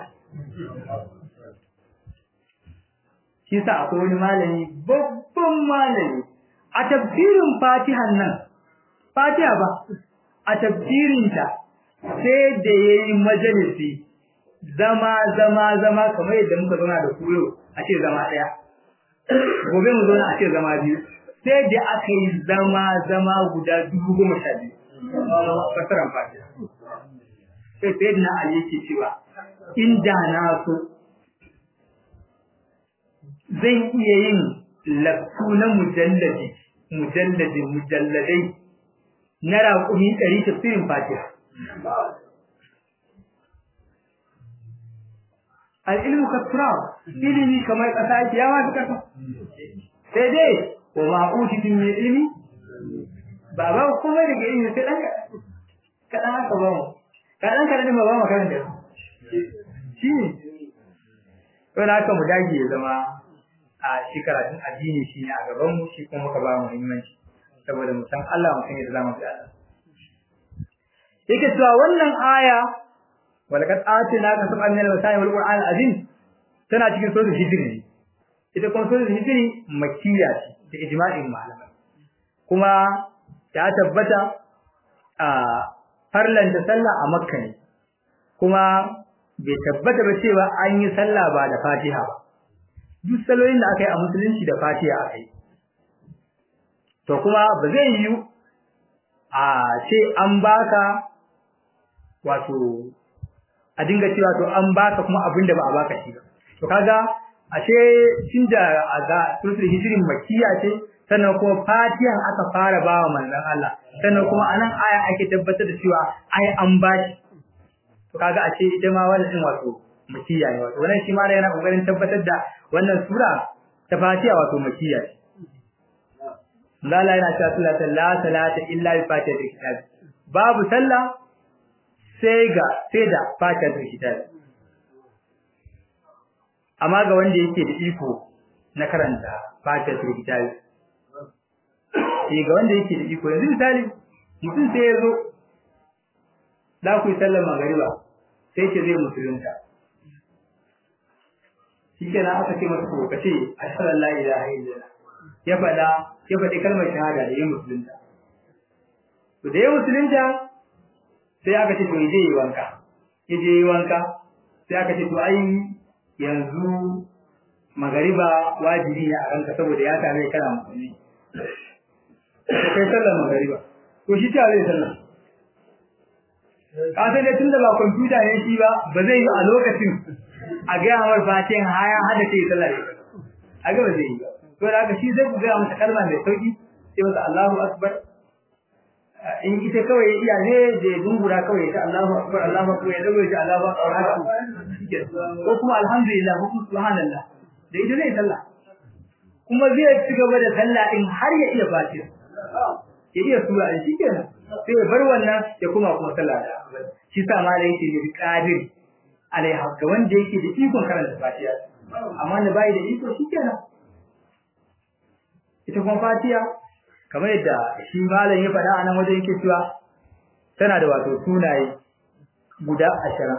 shi sa akwai wani malami babban malami a tafsirin Fatihan nan Fatiha ba a tafsirinta sai da ya yi majalisi zama zama zama kamar yadda muka zauna da kuyo a ce zama ɗaya gobe mu zauna a ce zama biyu sai da aka yi zama zama guda dubu goma sha biyu fasaran fatiha sai sai na ali yake cewa inda na so zan iya yin laftu na mujalladi mujalladi mujalladai na raƙumi ɗari tafsirin fatiha al'ilmu kasura ilimi kamar ƙasa yake yawa fi ƙasa sai dai wa ma'utitin mai ilimi ba ba kuma daga ilimi sai ɗan kaɗan haka ba mu kaɗan kaɗan ba ba mu karanta shi ne wani haka mu dage ya zama a shi karatun addini shi ne a gabanmu shi kuma muka ba mu muhimmanci saboda mu san Allah mu san yadda za mu fi Allah yake cewa wannan aya walaqad atina ka sab'an min al-masani wal qur'an azim tana cikin suratul hijr ne ita kuma suratul hijr makkiya ce da ijma'in malamai kuma ta tabbata a farlan da sallah a makka ne kuma bai tabbata ba cewa an yi sallah ba da fatiha ba duk saloyin da aka yi a musulunci da fatiha aka yi to kuma ba zai yi a ce an baka wato a dinga cewa to an baka kuma abinda ba a baka shi ba to kaga ashe tunda a ga suratul hijrin makkiya ce sannan kuma fatihan aka fara bawa manzon Allah sannan kuma anan aya ake tabbatar da cewa ai an bashi to kaga ashe ita ma wannan din wato makkiya ne wato wannan shi ma yana kokarin tabbatar da wannan sura ta fatiha wato makkiya ce Allah yana cewa la salata illa bi fatihatil kitab babu sallah sai ga sai da fatihatul kitab amma ga wanda yake da iko na karanta fatihatul kitab eh ga wanda yake da iko yanzu misali mutum sai ya zo da ku sallar magariba sai ce zai musulunta shikenan aka ce masa ko kace ashhadu an la ilaha illallah ya fada ya fadi kalmar shahada da yin musulunta to da yin musulunta sai aka ce to je yi wanka ya je yi wanka sai aka ce to ai yanzu magariba wajibi ne a ranka saboda ya same kana musulmi to kai sallar magariba to shi ta zai sallar ka sai dai tunda ba kwamfuta ne shi ba ba zai yi a lokacin a ga yawar fatin haya hada ce sallar a ga ba zai yi ba to da haka shi zai ku ga masa kalma mai sauki sai masa Allahu akbar in ita kawai ya iya ne da ya dungura kawai ta Allahu akbar Allahu akbar ya dago ya Allahu akbar ko kuma alhamdulillah ko kuma subhanallah da ita zai sallah kuma zai ci gaba da sallah in har ya iya fatiha ya iya sura in shikenan sai ya bar wannan ya kuma kuma sallah da shi sa malai yake da qadir alaiha ga wanda yake da ikon karanta fatiha amma da bai da iko shikenan ita kuma fatiha kamar yadda shi malam ya faɗa a nan wajen yake cewa tana da wato sunaye guda ashirin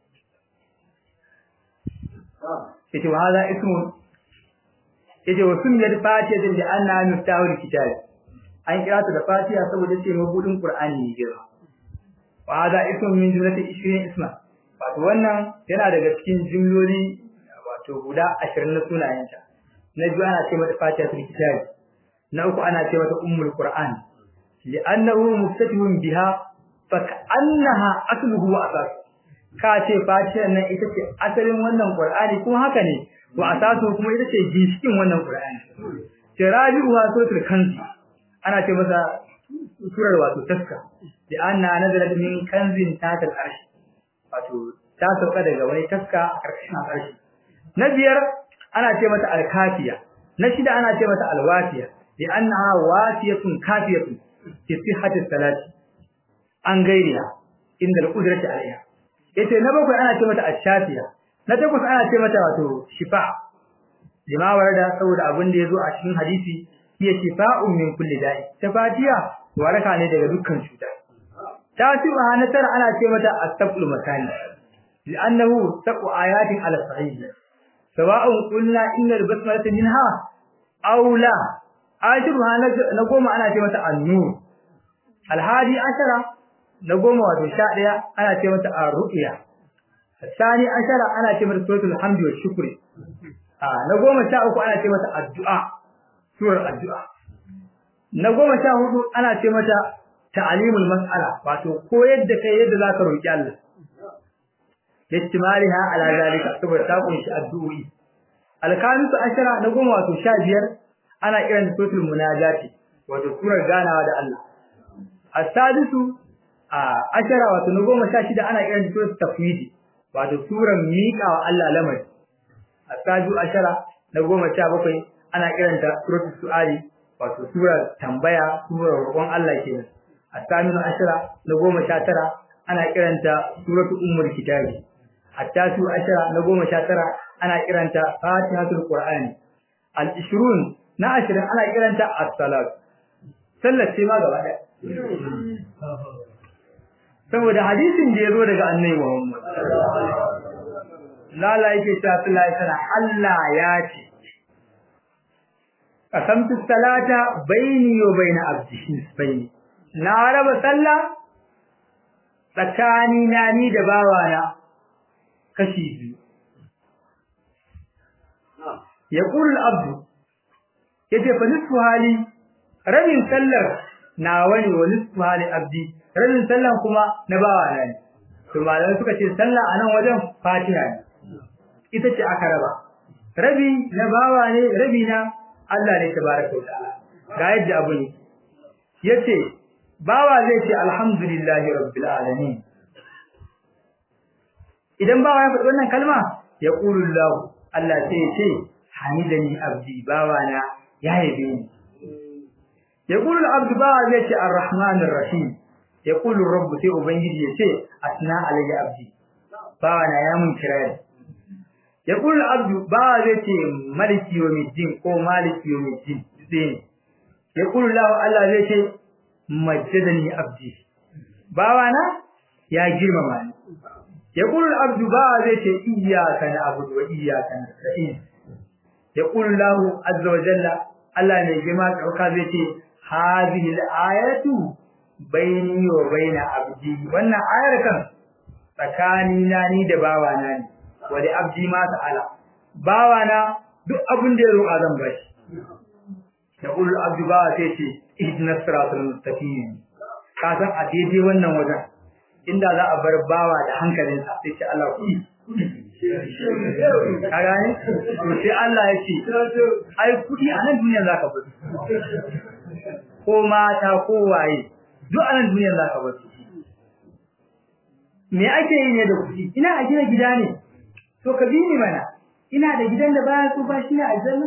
yace wa hada ismun yace wa sunnat fatiha din da anna miftahul kitab an kira ta da fatiha saboda ce mabudin qur'ani ne girma wa hada ismun min jumlati 20 isma wato wannan yana daga cikin jumloli wato guda 20 na sunayenta na biyu ana ce mata fatihatul kitab na uku ana ce mata ummul qur'an li'annahu muftatihun biha fa ka'annaha asluhu wa asas ka ce fatiha nan ita ce asalin wannan qur'ani kuma haka ne wa asasu kuma ita ce ginshikin wannan qur'ani tirabi'uha suratul kanzi ana ce masa surar wato taska da anna nazalat min kanzin tatal arsh wato ta sauka daga wani taska a karkashin arshi na biyar ana ce mata alkafiya na shida ana ce mata alwafiya da annaha wasiyatun kafiyatun fi sihhati salati an gairiya inda al-qudrati alaiha yace na bakwai ana ce mata ashafiya na takwas ana ce mata wato shifa lima warada saboda abin da yazo a cikin hadisi hiya shifa'un min kulli da'i ta fatiya waraka ne daga dukkan cuta ta tuba na tara ana ce mata astaqul makani li'annahu taqu ayatin ala sahih sawa'un qulna inna al-basmalata minha aw la ajruha na goma ana ce mata an-nur al-hadi ashara na goma wato 11 ana ce mata ar-ru'ya الثاني عشر أنا كمل سورة الحمد والشكر آه نقوم شاء أنا كمل الدعاء سورة الدعاء نقوم شاء أنا كمل تعليم المسألة واتو كو يد كي يد ذاك روكي الله لاستمالها على ذلك سبب تاقون شاء الدعوي الخامس عشر نقوم واتو شاجر أنا إيران سورة المناجات واتو سورة غانا ودى الله السادس آه عشر واتو نقوم شاشد أنا إيران سورة التفويض wato suran miƙa wa Allah lamari asaju ashara na goma sha bakwai ana kiranta suratul su'ali wato surar tambaya surar roƙon Allah kenan asaminu ashara na goma sha tara ana kiranta suratul ummul kitabi attatu ashara na goma sha tara ana kiranta fatihatul qur'ani al ishrun na ashirin ana kiranta as-salat sallar ce ma gaba ɗaya saboda hadisin da ya zo daga annabi Muhammad lala yake cewa Allah ya Allah ya ce qasamtu salata baini wa baina abdi baini na raba sallah tsakani na ni da bawana kashi biyu yaqulu al-abdu yace fa nisfu hali rabin sallar nawa ne wa nisfu hali abdi rabin sallan kuma na bawa na ne to malamai suka ce sallah a nan wajen fatiha ne ita ce aka raba rabi na bawa ne rabi na Allah ne tabaraka ta'ala ga yadda abu ne yace bawa zai ce alhamdulillahi rabbil alamin idan bawa ya faɗi wannan kalma ya qulu Allah Allah sai ya ce hamidani abdi bawa na ya yabe ni ya qulu al-abdu bawa zai ce arrahmanir rahim yaqulu rabb sai ubangiji yace asna alayya abdi bawa na ya mun kirari yaqulu abdu bawa zai ce maliki yawmiddin ko maliki yawmiddin sai yaqulu la Allah zai ce majjadani abdi bawa na ya girmama ni yaqulu abdu bawa zai ce iyyaka na'budu wa iyyaka nasta'in yaqulu lahu azza wa jalla Allah ne girma kauka zai ce hadhihi al-ayatu baini wa baina abdi wannan ayar kan tsakani na ni da bawa na ne wali abdi ma ta'ala bawa na duk abin da ya roƙa zan bashi da ul abdu bawa sai ce ihdinas siratal mustaqim ka san a daidai wannan wajen inda za a bar bawa da hankalinsa sai ce Allah ku ka gane to sai Allah ya ce ai kudi a nan duniya zaka bar ko mata ko waye duk anan duniyar za ka bar su me ake yi ne da kuɗi ina a gina gida ne to ka bi ni mana ina da gidan da baya so ba shi ne aljanna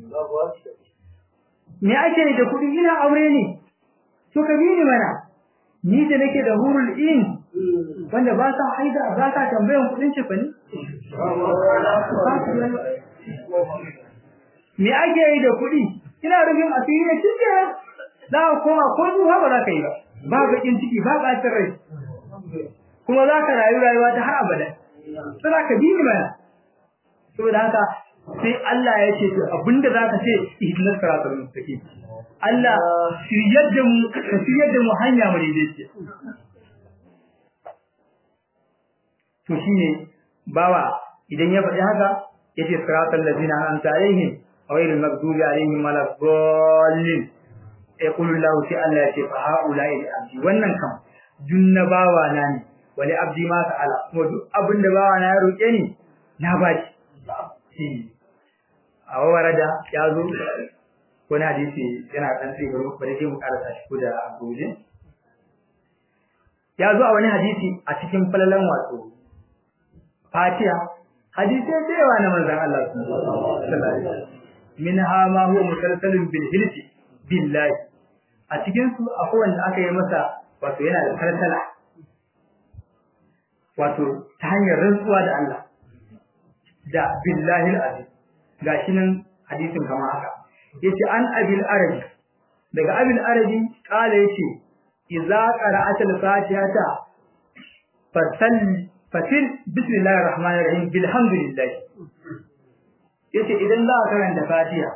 me ake yi da kuɗi ina aure ne to ka bi ni mana ni da nake da hurul in wanda ba sa haida ba sa tambayan kuɗin ce fani me ake yi da kuɗi ina rubin asiri ne cikin za ka koma ko duha ba za ka yi ba ba bakin ciki ba ɓacin rai kuma za ka rayu rayuwa ta har abada sai za ka bi ni mana saboda haka sai Allah ya ce to abinda za ka ce ihdinas siratal mustaqim Allah shiryar da mu ka shiryar da mu hanya mu daidaiciya to shine bawa idan ya faɗi haka yace siratal ladina an'amta alaihim ghayril maghdubi alaihim waladdallin yaqulu Allahu sai Allah ya ce fa haula'i abdi wannan kam dunna bawa na ne wali abdi ma ta'ala kuma duk abin da bawa na ya roke ni na baki a warada ya zo wani hadisi yana dan sai bari bari sai mu karasa shi ko da abuje ya zo a wani hadisi a cikin falalan wato Fatiha hadisi da yawa na manzon Allah sallallahu alaihi wasallam minha ma huwa musalsalun bil hilfi billahi a cikin su akwai wanda aka yi masa wato yana da kalsala wato ta hanyar rantsuwa da Allah da billahi al-azim gashi nan hadisin kama haka yace an abil arabi daga abil arabi kala yace idza qara'ata al-fatihata fasal fasil bismillahir rahmanir rahim bilhamdulillah yace idan za ka karanta fatiha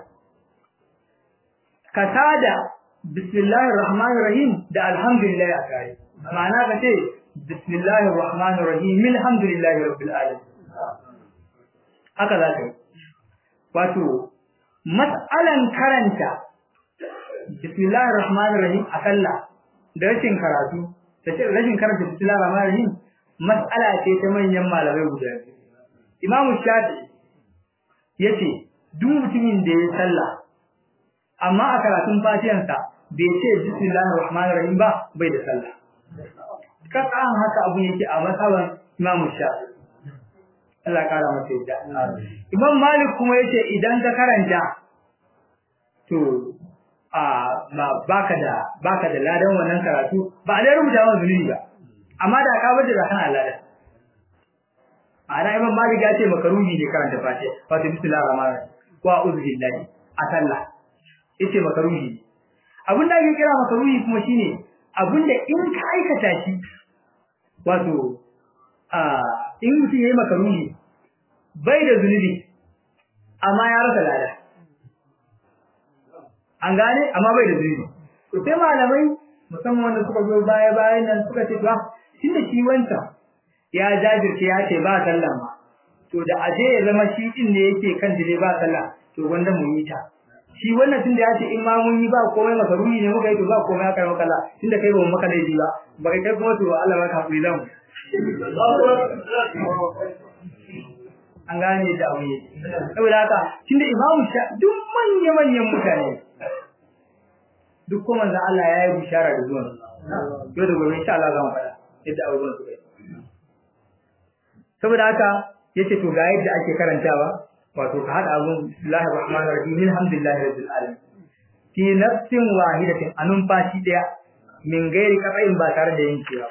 ka tada bismillahir rahmanir rahim da alhamdulillah a kare ma'ana ka ce bismillahir rahmanir rahim alhamdulillahi rabbil alamin haka za ka yi wato mas'alan karanta bismillahir rahmanir rahim a sallah da rashin karatu da rashin karanta bismillahir rahmanir rahim mas'ala ce ta manyan malamai guda biyu Imam Shafi'i yace duk mutumin da ya sallah amma a karatun fatihansa bai ce bismillahir rahmanir rahim ba bai da sallah kasan haka abu yake a masaban Imam Shafi'i Allah kara masa yadda Imam Malik kuma yace idan ka karanta to a ba baka da baka da ladan wannan karatu ba da rubuta wa zunubi ba amma da ka bada da kana ladan ana Imam Malik ya ce makaruhi ne karanta Fatiha wato bismillahir rahmanir rahim wa a'udhu billahi a sallah yace makaruhi abin da ake kira makaruhi kuma shine abin da in ka aikata shi wato a in mutum yayi makaruhi bai da zunubi amma ya rasa lada an gane amma bai da zunubi to sai malamai musamman wanda suka zo baya bayan nan suka ce ba tunda shi wancan ya jajirce ya ce ba sallah ma to da aje ya zama shi din ne yake kan dire ba sallah to wanda mu yi ta shi wannan tunda ya ce in ma mun yi ba komai makaruni ne muka yi to ba komai aka maka Allah tunda kai ba mu maka laifi ba ba kai kai kuma to Allah maka hakuri zamu an gane da abu ne saboda haka tunda imamu sha duk manyan manyan mutane duk kuma manzo Allah ya yi bishara da zuwan yau da gobe insha Allah zamu faɗa yadda abubuwan su kai saboda haka yace to ga yadda ake karantawa wato ka hada abun bismillahir rahmanir rahim alhamdulillahi rabbil alamin fi nafsin wahidatin anun fashi daya min gairi kafain ba tare da yankewa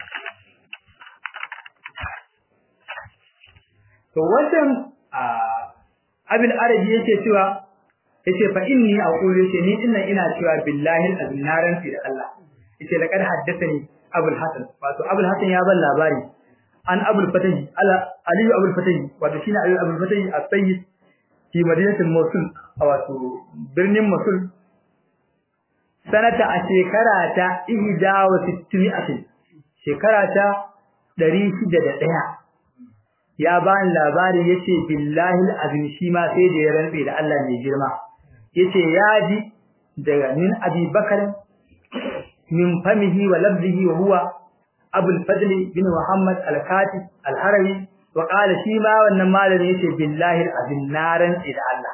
to wannan abin arabi yake cewa yace fa inni aqulu yace ni dinnan ina cewa billahi al-naran fi da Allah yace laqad haddathani abul hasan wato abul hasan ya ban labari an abul fatahi ala ali abul fatahi wato shine ali abul fatahi as-sayyid fi madinatul mosul wato birnin mosul sanata a shekara ta ihda wa sitti'atin shekara ta 601 ya ba ni labari yace billahi alazim shi ma sai da ya rantsa da Allah mai girma yace ya ji daga min abi bakar min famihi wa labdihi wa huwa abu al-fadl bin muhammad al-katib al-harawi wa qala shi ma wannan malami yace billahi alazim na rantsa da Allah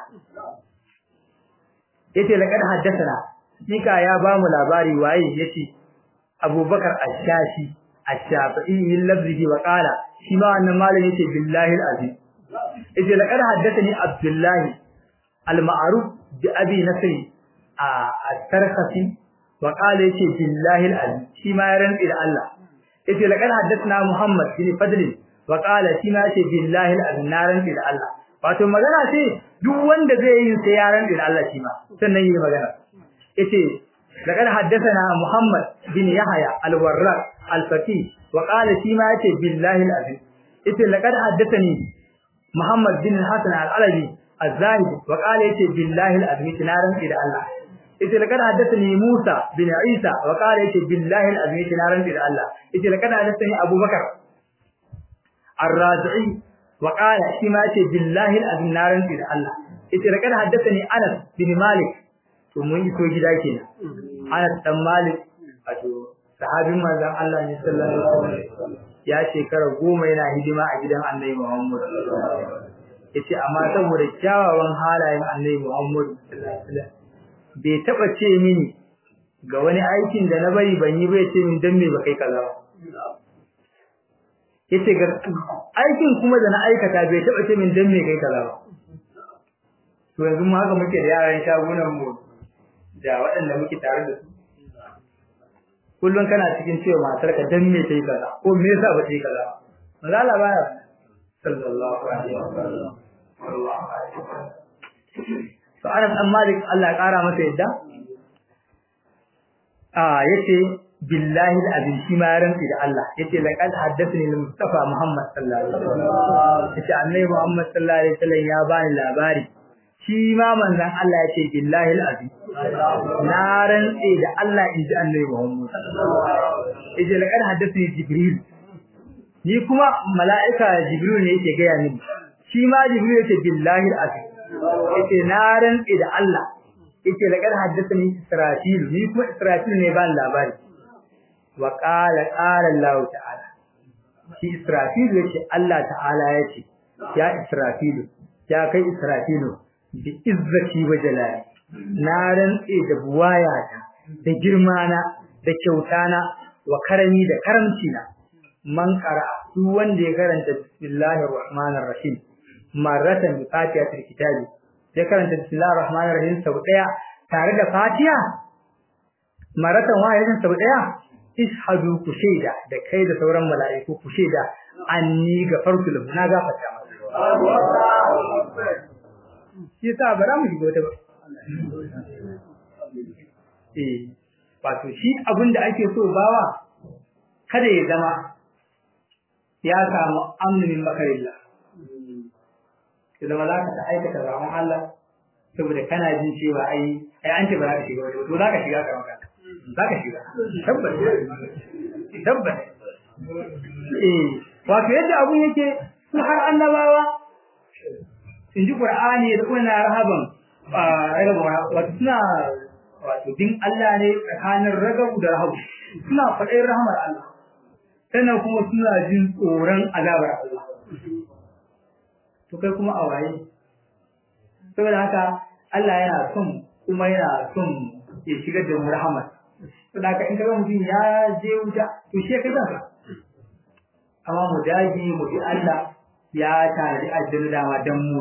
yace laqad haddathana sika ya ba mu labari waye yace abubakar ash-shashi ash-shafi'i min labdihi wa qala shi ma wannan malami yace billahi alazim yace laqad haddathani abdullahi al-ma'ruf bi abi nasri at-tarqasi wa qala yace billahi alazim shi ma ya rantsi da Allah yace laqad haddathna muhammad bin fadl wa qala shi ma yace billahi alazim na rantsi da Allah wato magana ce duk wanda zai yi sai ya rantsi da Allah shi ma sannan yi magana yace لقد حدثنا محمد بن يحيى الورق الفقيه وقال فيما يتي بالله العظيم يتي لقد حدثني محمد بن الحسن العلوي الزاهد وقال يتي بالله العظيم تنارن الى الله yace laqad haddathani Musa bin Isa wa qala yace billahi al-azim yace na rantsi da Allah yace laqad haddathani Abubakar ar-razi'i wa qala shi ma yace billahi al-azim naran da Allah yace da kada haddathani Anas bin Malik to mun iso gida kenan Anas dan Malik wato sahabin manzon Allah ne sallallahu alaihi wasallam ya shekara goma yana hidima a gidan Annabi Muhammad yace amma saboda kyawawan halayen Annabi Muhammad sallallahu alaihi wasallam bai taba ce mini ga wani aikin da na bari ban yi bai ce min dan me ba kai kaza ba yace ga aikin kuma da na aikata bai taba ce min dan me kai kaza ba to yanzu mu haka muke da yaran shagunan mu da waɗanda muke tare da su kullum kana cikin cewa matar ka dan me kai kaza ko me yasa ba kai kaza manzo Allah baya sallallahu alaihi wasallam sallallahu alaihi wasallam to Anas dan Malik Allah ya kara masa yadda ah yace billahi alazim shi ma rantsi da Allah yace laqad haddathani al-mustafa Muhammad sallallahu alaihi wasallam yace annabi Muhammad sallallahu alaihi wasallam ya bani labari shi ma manzon Allah yace billahi alazim na rantsi da Allah inji annabi Muhammad yace laqad haddathani Jibril ni kuma mala'ika Jibril ne yake ga ni shi ma Jibril yace billahi alazim yace na rantsi da Allah yace laqad haddathani Israfil ni kuma Israfil ne ban labari wa qala qala Allah ta'ala shi Israfil yace Allah ta'ala yace ya Israfil ya kai Israfil bi izzati wa jalali na rantsi da buwayata da girmana da kyautana wa karami da karamci na man qara duk wanda ya karanta bismillahir rahmanir rahim marratan bi fatihatil kitabi ya karanta bismillahir rahmanir rahim sau daya tare da fatiha maratan wahidin sau daya ishadu ku shaida da kai da sauran mala'iku ku shaida anni gafartu lahu na gafarta masa shi yasa bara mu shiga wata ba eh wato shi abin da ake so bawa kada ya zama ya samu amnin makarillah ya zama za ka ta aikata zaman Allah saboda kana jin cewa ai ai an ce ba za ka shiga wata to za ka shiga ka maka za ka shiga tabbas tabbas eh wato yadda abun yake su har annabawa in ji qur'ani da kuma rahaban wato suna wato din Allah ne tsakanin ragabu da rahabu suna faɗin rahamar Allah sannan kuma suna jin tsoron azabar Allah to kai kuma a waye saboda haka Allah yana son kuma yana son ya shigar da mu rahmat saboda haka in kaga mutum ya je wuta to shi kai kanka amma mu daji mu bi Allah ya tare aljanna dama dan mu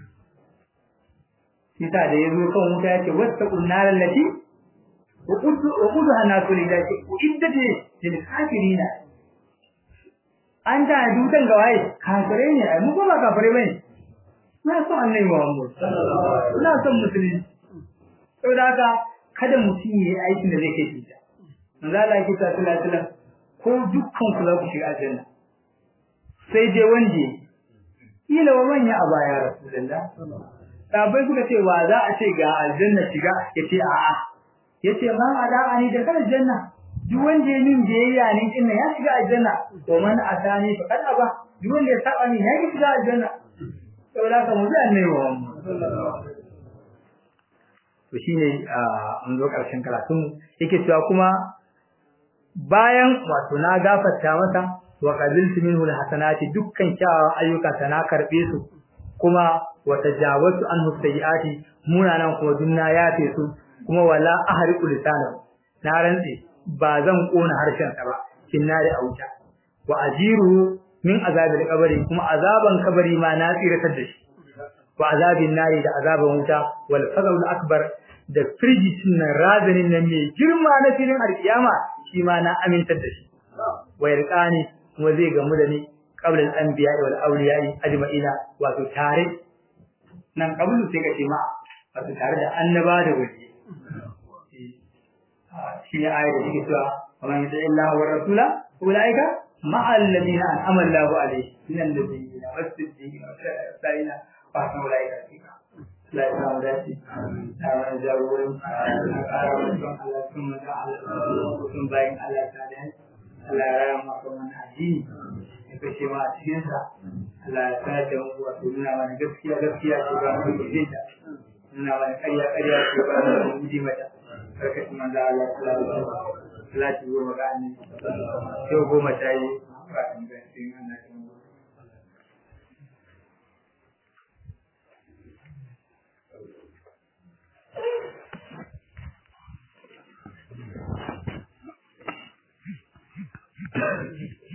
Sisa da ya zo kan wuta ya ce wasta kunnar lati wa qudu wa qudu hanasu lillahi iddat lil kafirina an ta dutan ga waye kafirai ne ai mu kuma kafirai bane na son annabi Muhammad ina son musulmi saboda haka kada mutum yi aikin da zai kai shi manzo Allah yake ta sallallahu alaihi wasallam ko dukkan ku za ku shiga aljanna sai dai wanda kila wa manya a baya rasulullah sabai suka ce wa za a ce ga aljanna shiga yace a'a yace ma ada'ani da kan aljanna duk wanda ya min biyayya ne din ya shiga aljanna to man atani fa kada ba duk wanda ya saba ni ya shiga aljanna saboda ka mutu annabi Muhammad to shine an zo karshen karatun yake cewa kuma bayan wato na gafarta masa wa qabiltu minhu alhasanati dukkan kyawawan ayyuka ta na karbe su kuma wa tajawaztu anhu sayyiati munanan kuma dunna yafe su kuma wala ahriqu lisanahu na rantsi ba zan kona harshen sa ba kinnari auta wa ajiru min azabil qabri kuma azaban kabari ma na tsiratar da shi wa azabin nari da azaban wuta wal fadl akbar da firjicin nan razanin nan mai girma na filin alkiyama shi ma na amintar da shi wa yarqani kuma zai gamu da ni qabla al-anbiya wal awliya ajma'ina wato tare nan qablu sai ka ce ma wato tare da annaba da wali shi ne ayar da take cewa wa man yuti Allah wa rasula ulaika ma'a alladhina an'ama Allahu alaihim min an-nabiyyin was-siddiqin was-salihin wa hasuna ulaika rafiqa la ilaha illa anta amin jawwin Allah sun da Allah sun bayin Allah ta da Allah ya rama kuma addini kashe ma a cikin sa Allah ya sanar da mu wato nuna mana gaskiya gaskiya ce ba mu yi ta nuna mana ƙarya ƙarya ce ba mu yi mata karkashin manzo Allah sallallahu alaihi wasallam salati goma ga annabi yau goma ta yi ba in ga cikin annabi Thank you.